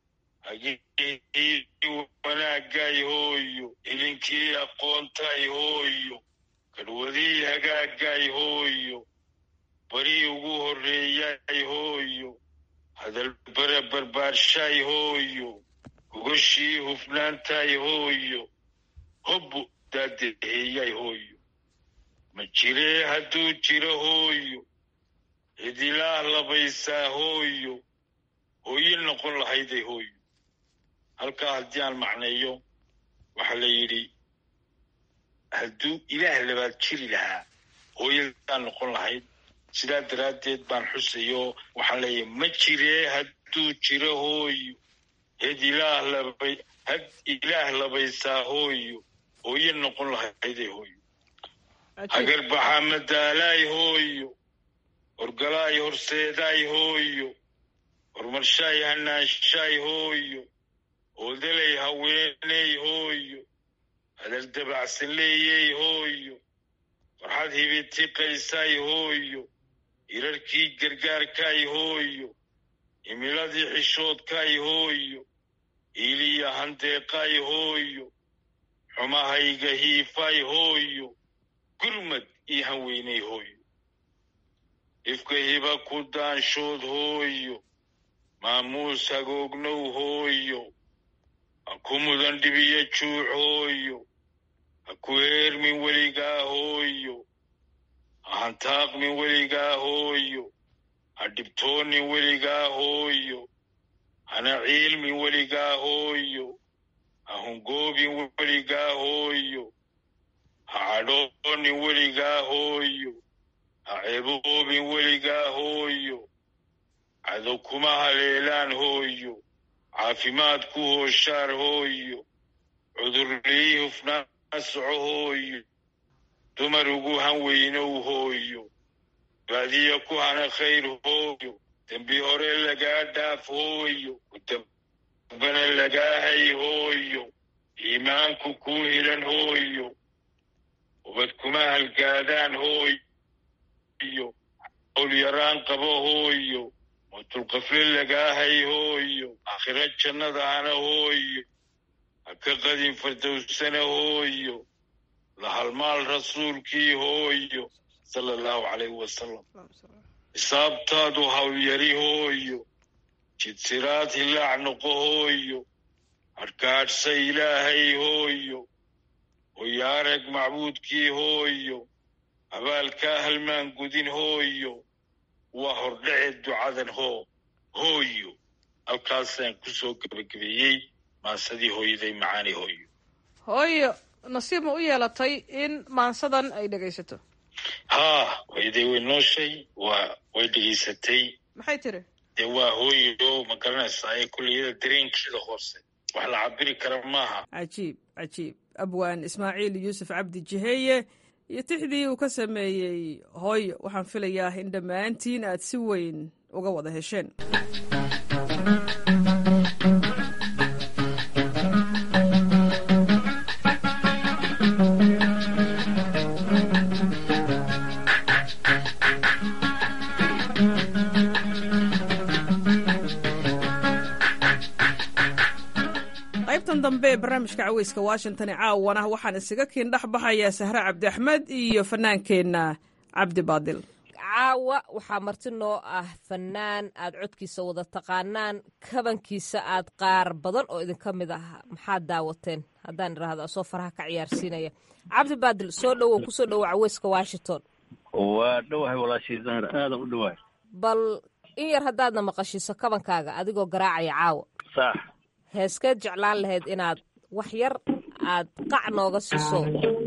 hagii wanaagay hooyo ilinkii aqoontay hooyo kadhwadii hagaagay hooyo barii ugu horreeyay hooyo hadal bara barbaarshay hooyo gogoshii hufnaantay hooyo hobbu daadaheeyay hooyo ma jiree hadduu jiro hooyo cidilaah labaysaa hooyo hooyo noqon lahayday hooyo halkaa haddii aan macneeyo waxaa la yidhi hadduu ilaah labaad jiri lahaa hooyadaan noqon lahayd sidaa daraaddeed baan xusayo waxaan leeyahay ma jiree hadduu jiro hooyo had ilaah labay had ilaah labaysaa hooyo hooyo noqon lahayday hooyo hagarbaxa madaalaay hooyo horgalaay horseedaay hooyo horumarshaay hanaanshaay hooyo oodalay haweeney hooyo hadal dabacsan leeyey hooyo farxad hibitiqaysay hooyo hirarkii gargaarkay hooyo himiladii xishoodkay hooyo iiliya handeeqay hooyo xumahayga hiifay hooyo gurmad ii hanweynay hooyo ifka hiba ku daanshood hooyo maamuus hagoognow hooyo ha ku mudan dhibiyo juuc hooyo ha ku heermin weligaa hooyo ha hantaaqmin weligaa hooyo ha dhibtoonin weligaa hooyo hana ciilmin weligaa hooyo ha hungoobin weligaa hooyo ha cadhoonin weligaa hooyo ha ceeboobin weligaa hooyo cadow kuma haleelaan hooyo caafimaad ku hooshaar hooyo cudurlii hufnaan soco hooyo dumar ugu han weynow hooyo baadiya ku hana khayr hooyo dembi hore lagaa dhaaf hooyo dambana lagaa hay hooyo iimaanku kuu hilan hooyo ubad kuma halgaadaan hooyo owl yaraan qabo hooyo mutulqafle lagaa hay hooyo aakhira jannada hana hooyo ha ka qadin fardowsana hooyo la halmaal rasuulkii hooyo sala allahu calayhi wasalam xisaabtaadu hawyari hooyo jidsiraad hilaac noqo hooyo hadhkaadhsa ilaahay hooyo hoyaarag macbuudkii hooyo abaalkaa halmaan gudin hooyo waa hordhace ducadan hoo hooyo halkaasaan ku soo gebagabeeyey maansadii hooyaday macaani hooyo hooyo nasiib ma u yeelatay in maansadan ay dhegaysato haa hooyaday way nooshay waa way dhegaysatay maxay tiri dee waa hooyo ma garanaysaa ee kulliyada dareenkeeda hoose wax la cabiri kara maaha cajiib cajiib abwaan ismaaciil yuusuf cabdi jiheeye iyo tixdii uu ka sameeyey hooyo waxaan filayaa in dhammaantiin aad si weyn uga wada hesheen qaybtan dambe ee barnaamijka caweyska washington ee caawana waxaan isaga kiin dhex baxayaa sahre cabdi axmed iyo fanaankeenna cabdi baadil caawa waxaa marti noo ah fanaan aad codkiisa wada taqaanaan kabankiisa aad qaar badan oo idinka mid ah maxaad daawateen haddaan idhaahdo asoo faraha ka ciyaarsiinaya cabdi baadil soo dhowow kusoo dhowo caweyska washington waa dhowahay walaashii zahar aadan u dhowahay bal in yar haddaadna maqashiiso kabankaaga adigoo garaacaya caawa sax heeskeed jeclaan lahayd inaad wax yar aad qac nooga siiso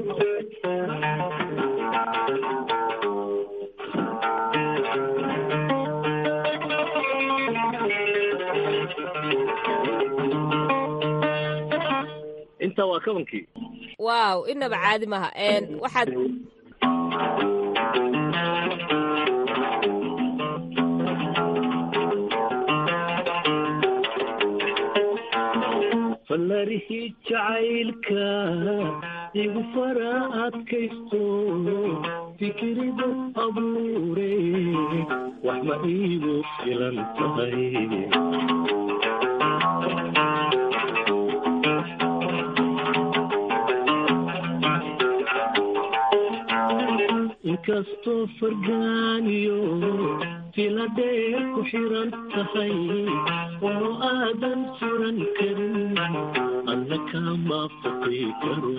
intaa waa kabankii waaw inaba caadi maaha waxaad fallarihii jacaylka igu fara adkaysto fikiridu abuure wax ma iigu filan tahay inkastoo fargaaniyo fila dheer ku xiran tahay oo aadan furan karin alla kama faqi karo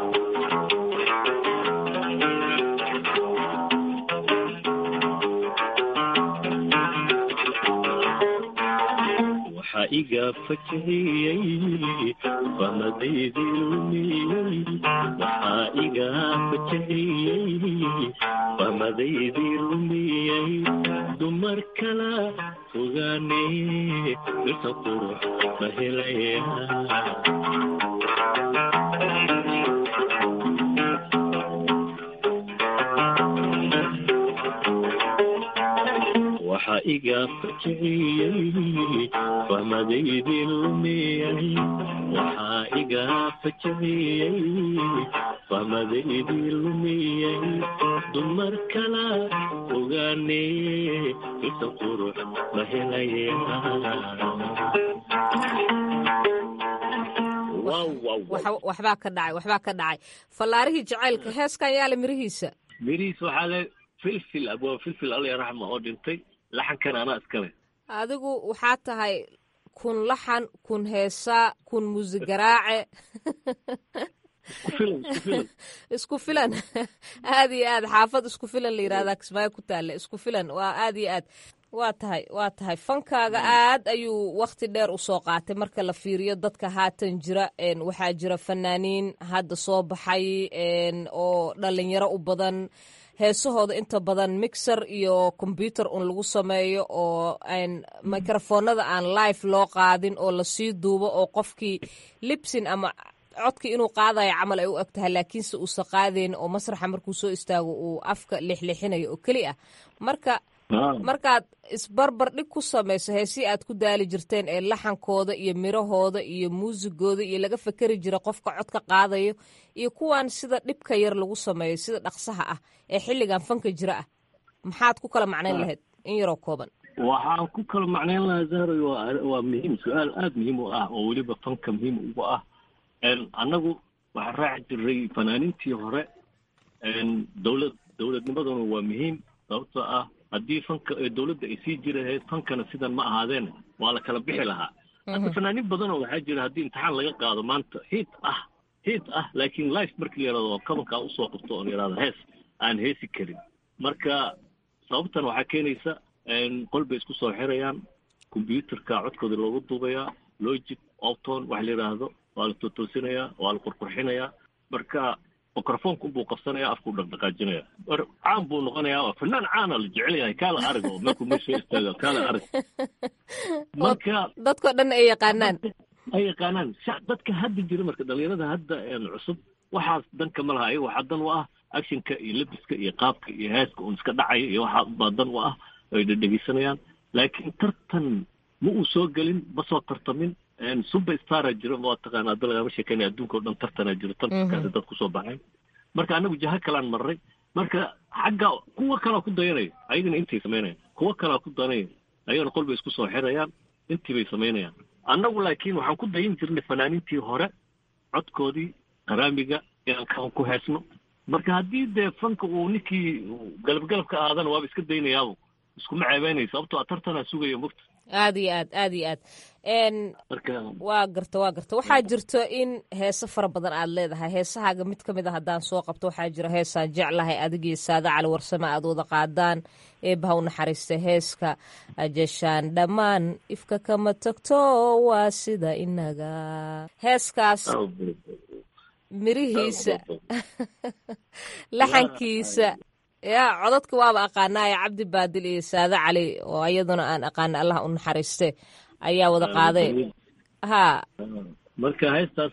waxaa iga fajahiyey fahmadaydii lumiyey waxaa iga fajahiyey fahmadaydii lumiyey dumar kala fogaane dhirta qurux ma helaya waxaa iga fajiciyey fahmadaydii lumiyey waxaa iga fajiciyey fahmadaydii lumiyey dumar kala ogaane isa qurux ma helaya waxbaa ka dhacay waxbaa ka dhacay fallaarihii jacaylka heeskan yaala mirihiisa mirihiis waxaa le filfil abwaa filfil alla raxma oo dhintay laxankan anaa iskale adigu waxaa tahay kun laxan kun heesaa kun muusigaraace isku filan aad iyo aad xaafad isku filan la yirahdaa kismaayo ku taale isku filan waa aad iyo aad waa tahay waa tahay fankaaga aad ayuu wakti dheer usoo qaatay marka la fiiriyo dadka haatan jira waxaa jira fanaaniin hadda soo baxay oo dhalinyaro u badan heesahooda inta badan mixer iyo combyuter un lagu sameeyo oo microfoonada aan live loo qaadin oo lasii duubo oo qofkii libsin ama codkii inuu qaadayo camal ay u eg tahay laakiinse uusa qaadayn oo masraxa markuu soo istaago uu afka lixlixinayo oo keli ah marka markaad isbarbar dhig ku samayso heesii aad ku daali jirteen ee laxankooda iyo mirahooda iyo muusigooda iyo laga fakeri jira qofka codka qaadayo iyo kuwan sida dhibka yar lagu sameeyo sida dhaqsaha ah ee xilligan fanka jira ah maxaad ku kala macnayn lahayd in yaroo kooban waxaan ku kala macnayn lahaa zahray waa waa muhiim su-aal aada muhiim u ah oo weliba fanka muhiim ugu ah annagu waxaan raaci jiray fanaaniintii hore dowlad dowladnimaduna waa muhiim sababtoo ah haddii fanka dowladda ay sii jiri lahayd fankana sidan ma ahaadeen waa la kala bixi lahaa hadda fanaaniin badanoo waxaa jira haddii imtixaan laga qaado maanta hiit ah hiit ah laakiin life markii la yidhahdo kabankaa usoo qabto oo la yidhahdo hees aan heesi karin marka sababtan waxaa keenaysa qol bay isku soo xirayaan combyuterka codkooda loogu duubayaa logic opton waxa la yidhaahdo waa la totoosinayaa waa la qurqurxinayaa marka microfonka unbuu qabsanaya afkuu dhaqdhaqaajinaya caan buu noqonayaa waa fanaan caana la jecel yahay kaala arag oo markuu meesha istaaga kaala arag marka dadkao dhan ay yaqaanaan ay yaqaanaan dadka hadda jira marka dhalinyarada hadda cusub waxaas danka ma laha ayaga waxaa dan u ah actionka iyo lebiska iyo qaabka iyo heeska un iska dhacaya iyo waxaa baa dan u ah ay dhegeysanayaan laakiin tartan ma uu soo gelin ma soo tartamin super stara jiro ma taqaana hadda lagama sheekeynaya adduunka o dhan tartana jiro tartankaasi dad kusoo baxay marka anagu jaha kalaan marray marka xagga kuwa kalaa ku dayanaya ayagana intay samaynayaan kuwa kalaa ku dayanaya ayagana qol bay isku soo xirayaan intii bay samaynayaan annagu laakiin waxaan ku dayin jirnay fanaaniintii hore codkoodii qaraamiga inaan kaan ku heesno marka haddii dee fanka uu ninkii galabgalab ka aadana waaba iska daynayaabo iskuma ceebeynaya sababtoo a tartanaa sugaya mogta aad iyo aad aad iyo aad waa garta waa garta waxaa jirto in heese fara badan aad leedahay heesahaaga mid ka mid a haddaan soo qabto waxaa jira heesaan jeclahay adigii saada cali warsame aad wada qaadaan eebaha u naxariista heeska ajeshaan dhammaan ifka kama tagto waa sida inaga heeskaas mirihiisa laxankiisa ya codadka waaba aqaanaaye cabdi baadil iyo saade cali oo iyaduna aan aqaana allah u naxariiste ayaa wada qaaday ha marka heestaas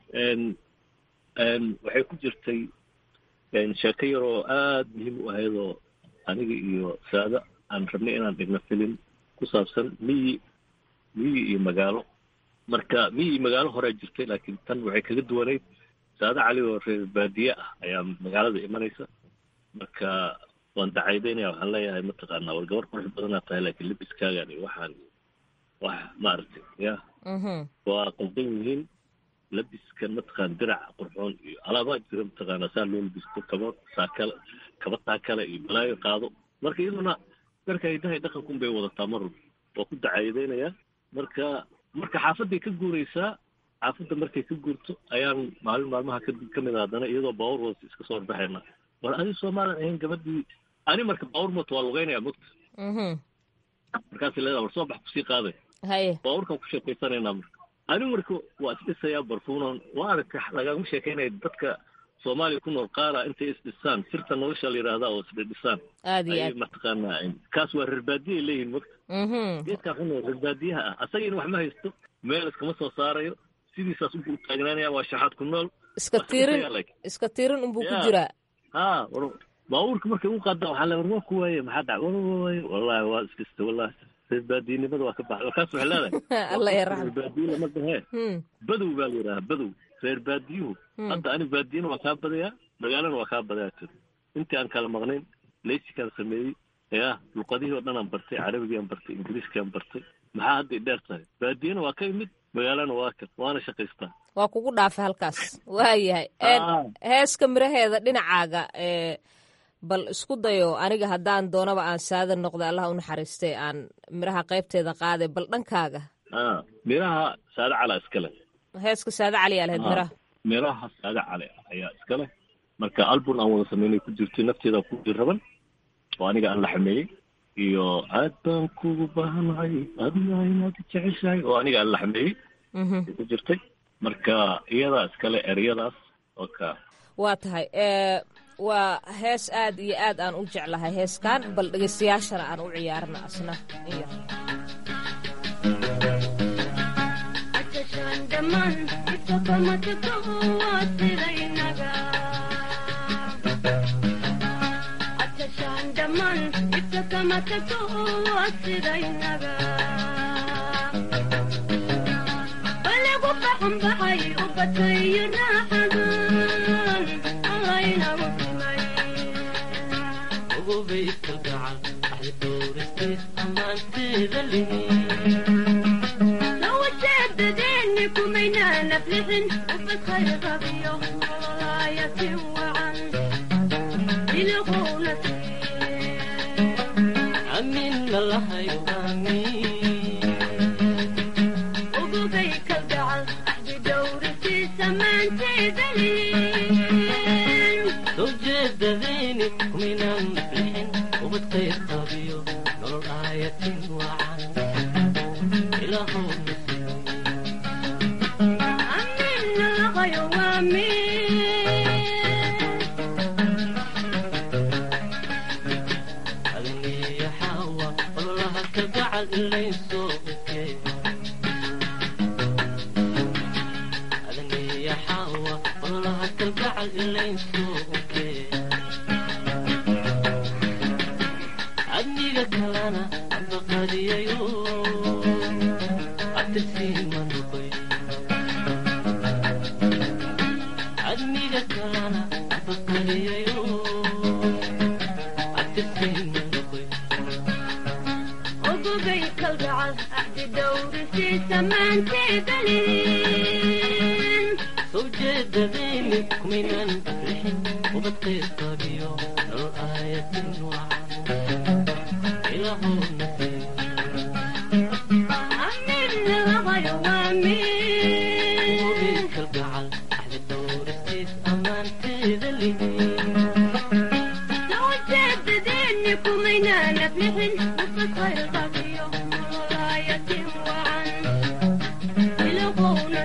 waxay ku jirtay sheeko yar oo aad muhiim u ahayd oo aniga iyo saada aan rabnay inaan dhigno filim ku saabsan miyi miyi iyo magaalo marka miyi iyo magaalo horea jirtay laakiin tan waxay kaga duwanayd saade cali oo reer baadiye ah ayaa magaalada imanaysa marka waan dacaydaynaya waxaan leeyahay mataqaanaa war gabar qurux badanaa tahay laakiin libiskaagan iyo waxaan wax maaragtay ya waa qaldan yihiin labiskan mataqaana dirac qurxoon iyo alaabaa jira mataqaanaa saa loo labisto kaba saakale kaba taakale iyo balaayo qaado marka iyaduna darka hidahay dhaqankun bay wadataa mar walba waa ku dacayadaynayaa marka marka xaafadday ka guuraysaa xaafadda markay ka guurto ayaan maalin maalmaha kadib ka mid a haddana iyadoo baawur wada iska soo horbaxayna war adi soomaalan ahayn gabadhii ani marka baawur moto waa lugeynaya mogta markaasi leedaa war soo bax kusii qaaday haye baawurkaan ku sheekaysanaynaa marka ani marka waa isdhisayaa barfuunan waa aragka lagama sheekaynaya dadka soomaaliya ku nool qaara intay isdhisaan sirta nolosha la yidhaahdaa oo isdhisaan aad iyo ayay aad mataqaanaa kaas waa reer baadiye leeyihin mogta geedkaa ku nool reer baadiyaha ah asagina wax ma haysto meel iskama soo saarayo sidiisaas ugu taagnaanaya waa shaxaad ku nool iska tiirin iska tiirin unbuu ku jiraa ha war baabuurka markay u qaadaan waxaa le war waa ku waaye maxaa dhac war waaye wallahi waa iskista wallahi reer baadiyenimada waa ka baxda markaas waxay leedahay alla ya reer raxmo baadiye lama dahee badow baa la yidhaha badow reer baadiyuhu hadda ani baadiyena waa kaa badayaa magaalana waa kaa badayaa tiri intii aan kala maqnayn leysikaan sameeyey ya luqadihii oo dhan aan bartay carabigii aan bartay ingiriiskii aan bartay maxaa hadda i dheer tahay baadiyena waa ka imid magaalana waa kan waana shaqaystaa waa kugu dhaafay halkaas waayahay Ah. heeska miraheeda dhinacaaga ee bal isku dayo aniga haddaan doonaba aan saada noqda allah u naxariistay aan miraha qaybteeda qaaday bal dhankaaga ah miraha saade cala iskale heeska saada cali yaa lahayd Ah. miraha miraha saade cale ayaa iskale marka album aan wada sameynay ku jirtay nafteeda ku jiraban oo aniga aan la xameeyey iyo aad baan kugu baahanahay adiga inaad jeceshahay oo aniga aan la xameeyey Mhm. ay ku jirtay marka iyadaa iskale ereyadaas oo ka waa tahay ee waa hees aad iyo aad aan u jeclahay heeskan bal dhegeystayaashana aan u ciyaarna asna in yar adniga kalana abaqadiyayo abtirsiima noqon ogogay kalgacal axdi dhowrisiisa maanteedalin sawjeedadayni kumaynan bixin ubadqaybqabiyo nolol aayatin wacan ilaahuna kalgacal axdi dhowrisiis ammaanteeda sawjeedadeeni kumaynaana bixin ubadqaybqabiyo nolol aayatin wacan ilaahuna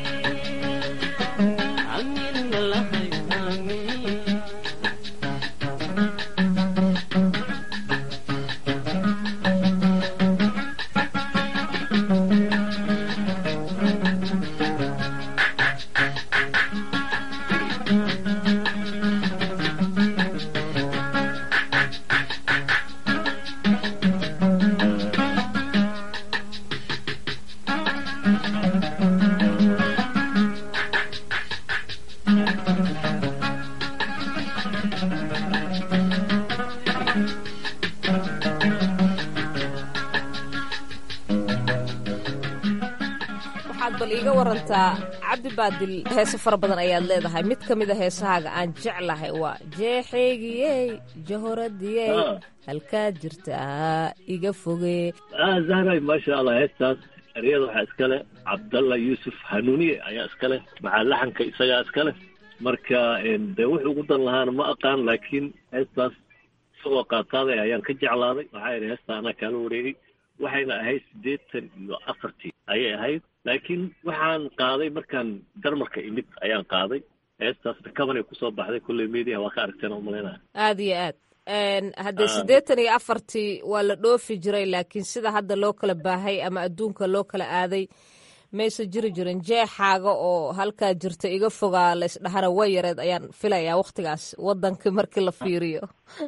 waxaad bal iiga warantaa cabdi baadil heese fara badan ayaad leedahay mid ka mida heesahaaga aan jeclahay waa jeexeygiyey jahoradiyey Ah. halkaad jirtaa iga fogee ah zahray maasha allah heestaas eryada waxaa iska leh cabdalla yuusuf hanuuniye ayaa iska leh maxaa laxanka isagaa iska leh marka en, dee wuxuu ugu dan lahaana ma aqaan laakiin heestaas isagoo qaataaday ayaan ka jeclaaday waxaa yidhi heesta anaa kaala wareegay waxayna ahayd siddeetan iyo afartii ayay ahayd laakiin waxaan qaaday markaan jarmarka imid ayaan qaaday heestaasna kabanay kusoo baxday kulley media waa ka aragteen oo malaynaya aada iyo aad Een, haddee Ah. siddeetan iyo afartii waa la dhoofi jiray laakiin sida hadda loo kala baahay ama adduunka loo kala aaday mayse jiri jirin jeexaaga oo halkaa jirta iga fogaa la isdhahana way yareed ayaan filayaa wakhtigaas waddankii markii la fiiriyo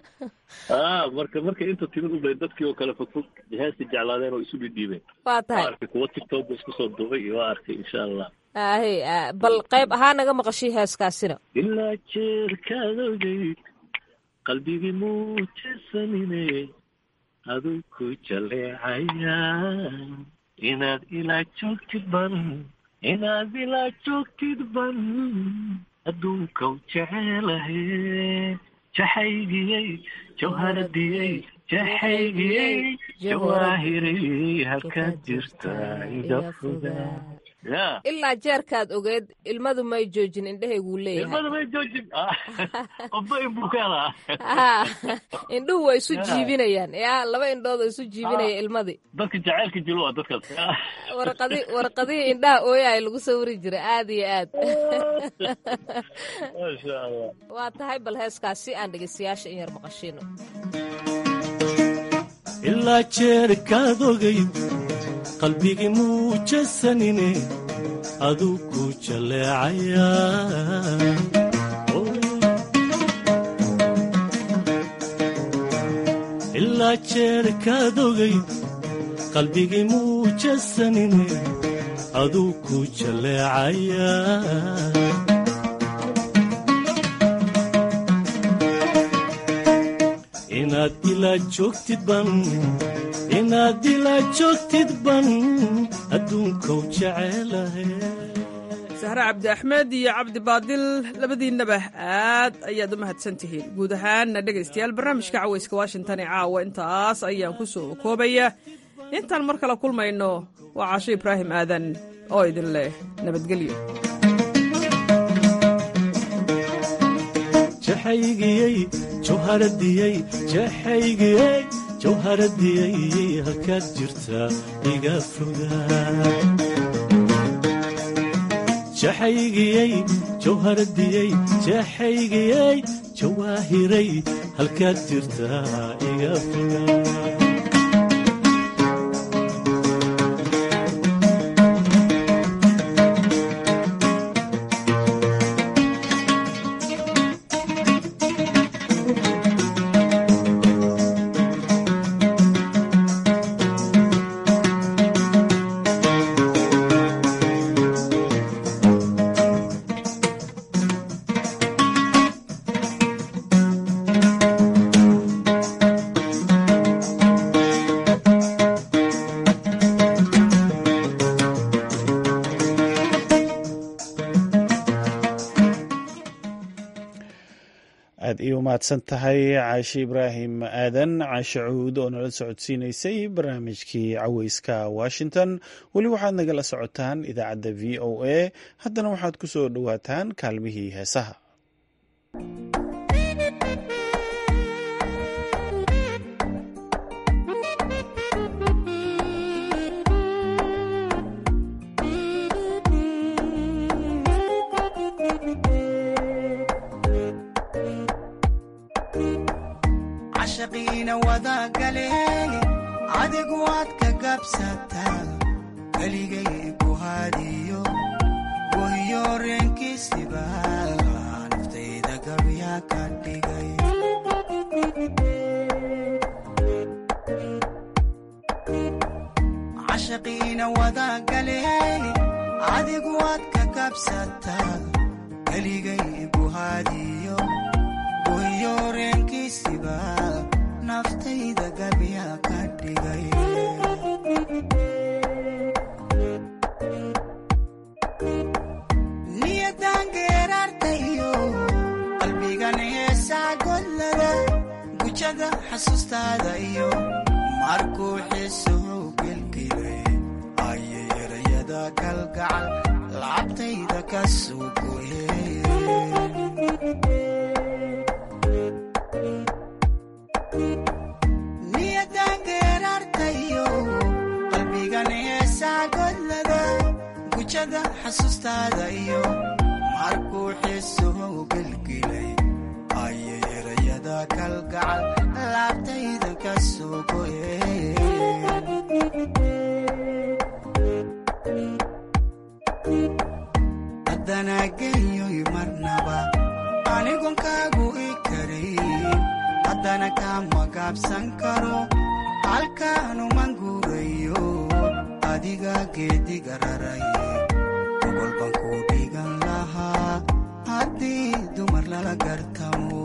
ah marka marka inta timid ubay dadkii oo kale fogfog heesta jeclaadeen oo isu dhidhiibeen waa waa tahay arkay kuwa tiktok isku soo duubay iyo waa arkay insha allah ahe ah, bal qayb ahaa naga maqashii heeskaasina ilaa jeerkaadogay qalbigii muujesanine aduu ku jaleecaya inaad ilaa joogtid ban inaad ilaa joogtid ban adduunkaw jecelahe jaxaygiyey jawharadiyey jaxaygiyey jawaahirey halkaad jirta iga fogaa ya ilaa jeerkaad ogeed ilmadu may joojin indhahayguu leeyahay ilmada may joojin qofba inbuu ka helaa Ah, indhuhu way isu Ya. jiibinayaan ya laba indhood oo isu jiibinaya ilmadii dadka jacaylka jilo waa dadkaas warqadi warqadihii indhaha ooyahay lagu sawiri jiray aad iyo aad maasha allah waa tahay bal heeskaas si aan dhegeystayaasha in yar maqashiino ilaa jeerkaad ogayd qalbigii muujasanine aduu ku jaleecaya ilaa jeerkaad ogayd qalbigii muujasanine aduu ku jaleecaya inaad ilaa joogtid ban inaad ilaa joogtid ban adduunkou jecelahay sahre cabdi axmed iyo cabdi baadil labadiinnaba aad ayaad u mahadsan tihiin guud ahaanna dhegaystayaal barnaamijka cawayska washington ee caawa intaas ayaan ku soo koobaya intaan mar kale kulmayno waa caasho ibraahim aadan oo idin leh nabadgelyo jaxaygiyey jawharadiyey jaxaygiyey jawharadiyey halkaad jirtaa iga fogaa jaxaygiyey jawharadiyey jaxaygiyey jawaahiray halkaad jirtaa iga fogaa aad ii umahadsan tahay caashe ibraahim aadan caashe cuud oo nala socodsiinaysay barnaamijkii caweyska washington weli waxaad nagala socotaan idaacadda v o a haddana waxaad ku soo dhowaataan kaalmihii heesaha cashaqiina wadagaleen adigu waad ka gabsataa keligay ku hadiyo wahiyo reenkiisiba naftayda gabyaa ka dhigay cashaqiina wadagaleen adigu waad ka gabsataa keligay ku hadiyo wahiyo reenkiisiba naftayda gabyaa ka dhigay niyadan geeraartayo qalbigan heesaa godlada gujada xasuustaada iyo markuu xiisuhu gelgelay ayay erayada kalgacal lacabtayda ka suugoyeen niyadan geeraartayo qalbigan heesaa godlada gujada xasuustaada iyo markuu xiisuhu gelgelay ayay erayada kalgacal laabtayda ka suugoyeen haddana genyoy marnaba anigon kaagu i karayn haddana kama gaabsan karo halkaanuman guurayo adiga geediga raray ogol baan ku dhigan lahaa haddii dumar lala gartamo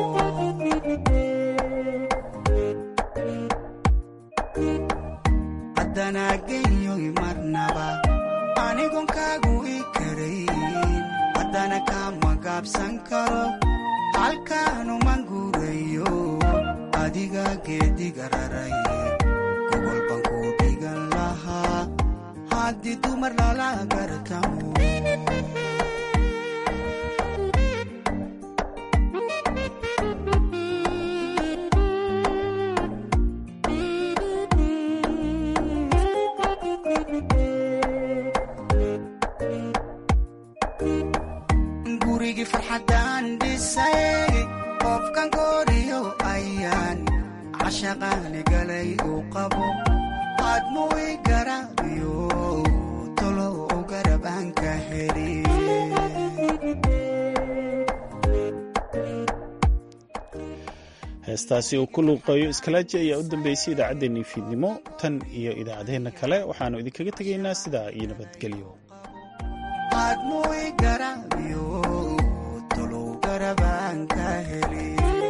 haddana genyoy marnaba anigon kaagu i karayn haddana kama gaabsan karo halkaanuman guurayo adiga geediga raray gogol baan ku dhigan lahaa haddii dumar lala gartamo gurigii farxaddaan dhisay qofkan gooriyo ayaan cashaqaani galay uu qabo aadmu i garaabiyo tolo u garab aan ka heli heestaasi uu ku luuqeeyo iskalaaji ayaa u dambeysay idaacaddeenii fiidnimo tan iyo idaacadaheenna kale waxaannu idinkaga tegaynaa sidaa iyo nabadgelyo aadmu i garaabiyo tolo u garab aan ka heli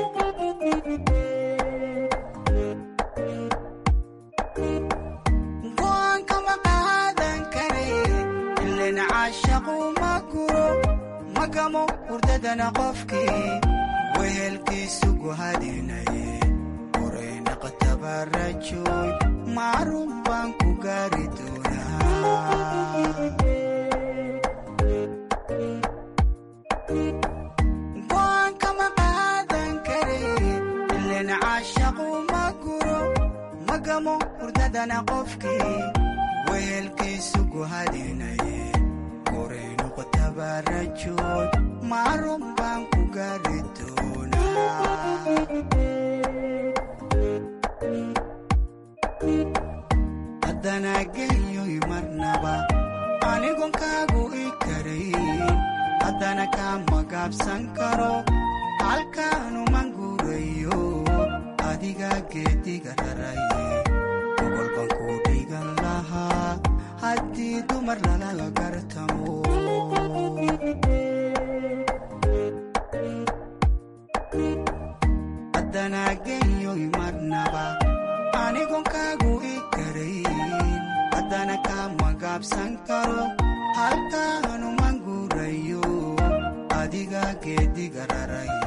go'aankama qaadan kare ilen caashaqu ma guro magamo hurdadana qofkii wehelkiisu guhadinaye qoraynaqatabarajoy macruuf baan ku gaari doonaa go'aankama qaadan kare ilen caashaqu ma guro magamo hurdadana qofkii wehelkiisu guhadinaye qoraynuqatabarajoy macruuf baan ku gaari haddana genyoy marnaba anigon kaagu i karayn haddana kama gaabsan karo halkaanuman guurayo adiga geediga raray ogol baan ku dhigan lahaa haddii dumar lala gartamo haddana genyoy marnaba anigon kaagu i karayn haddana kama gaabsan karo halkaanuman guurayo adiga geediga raray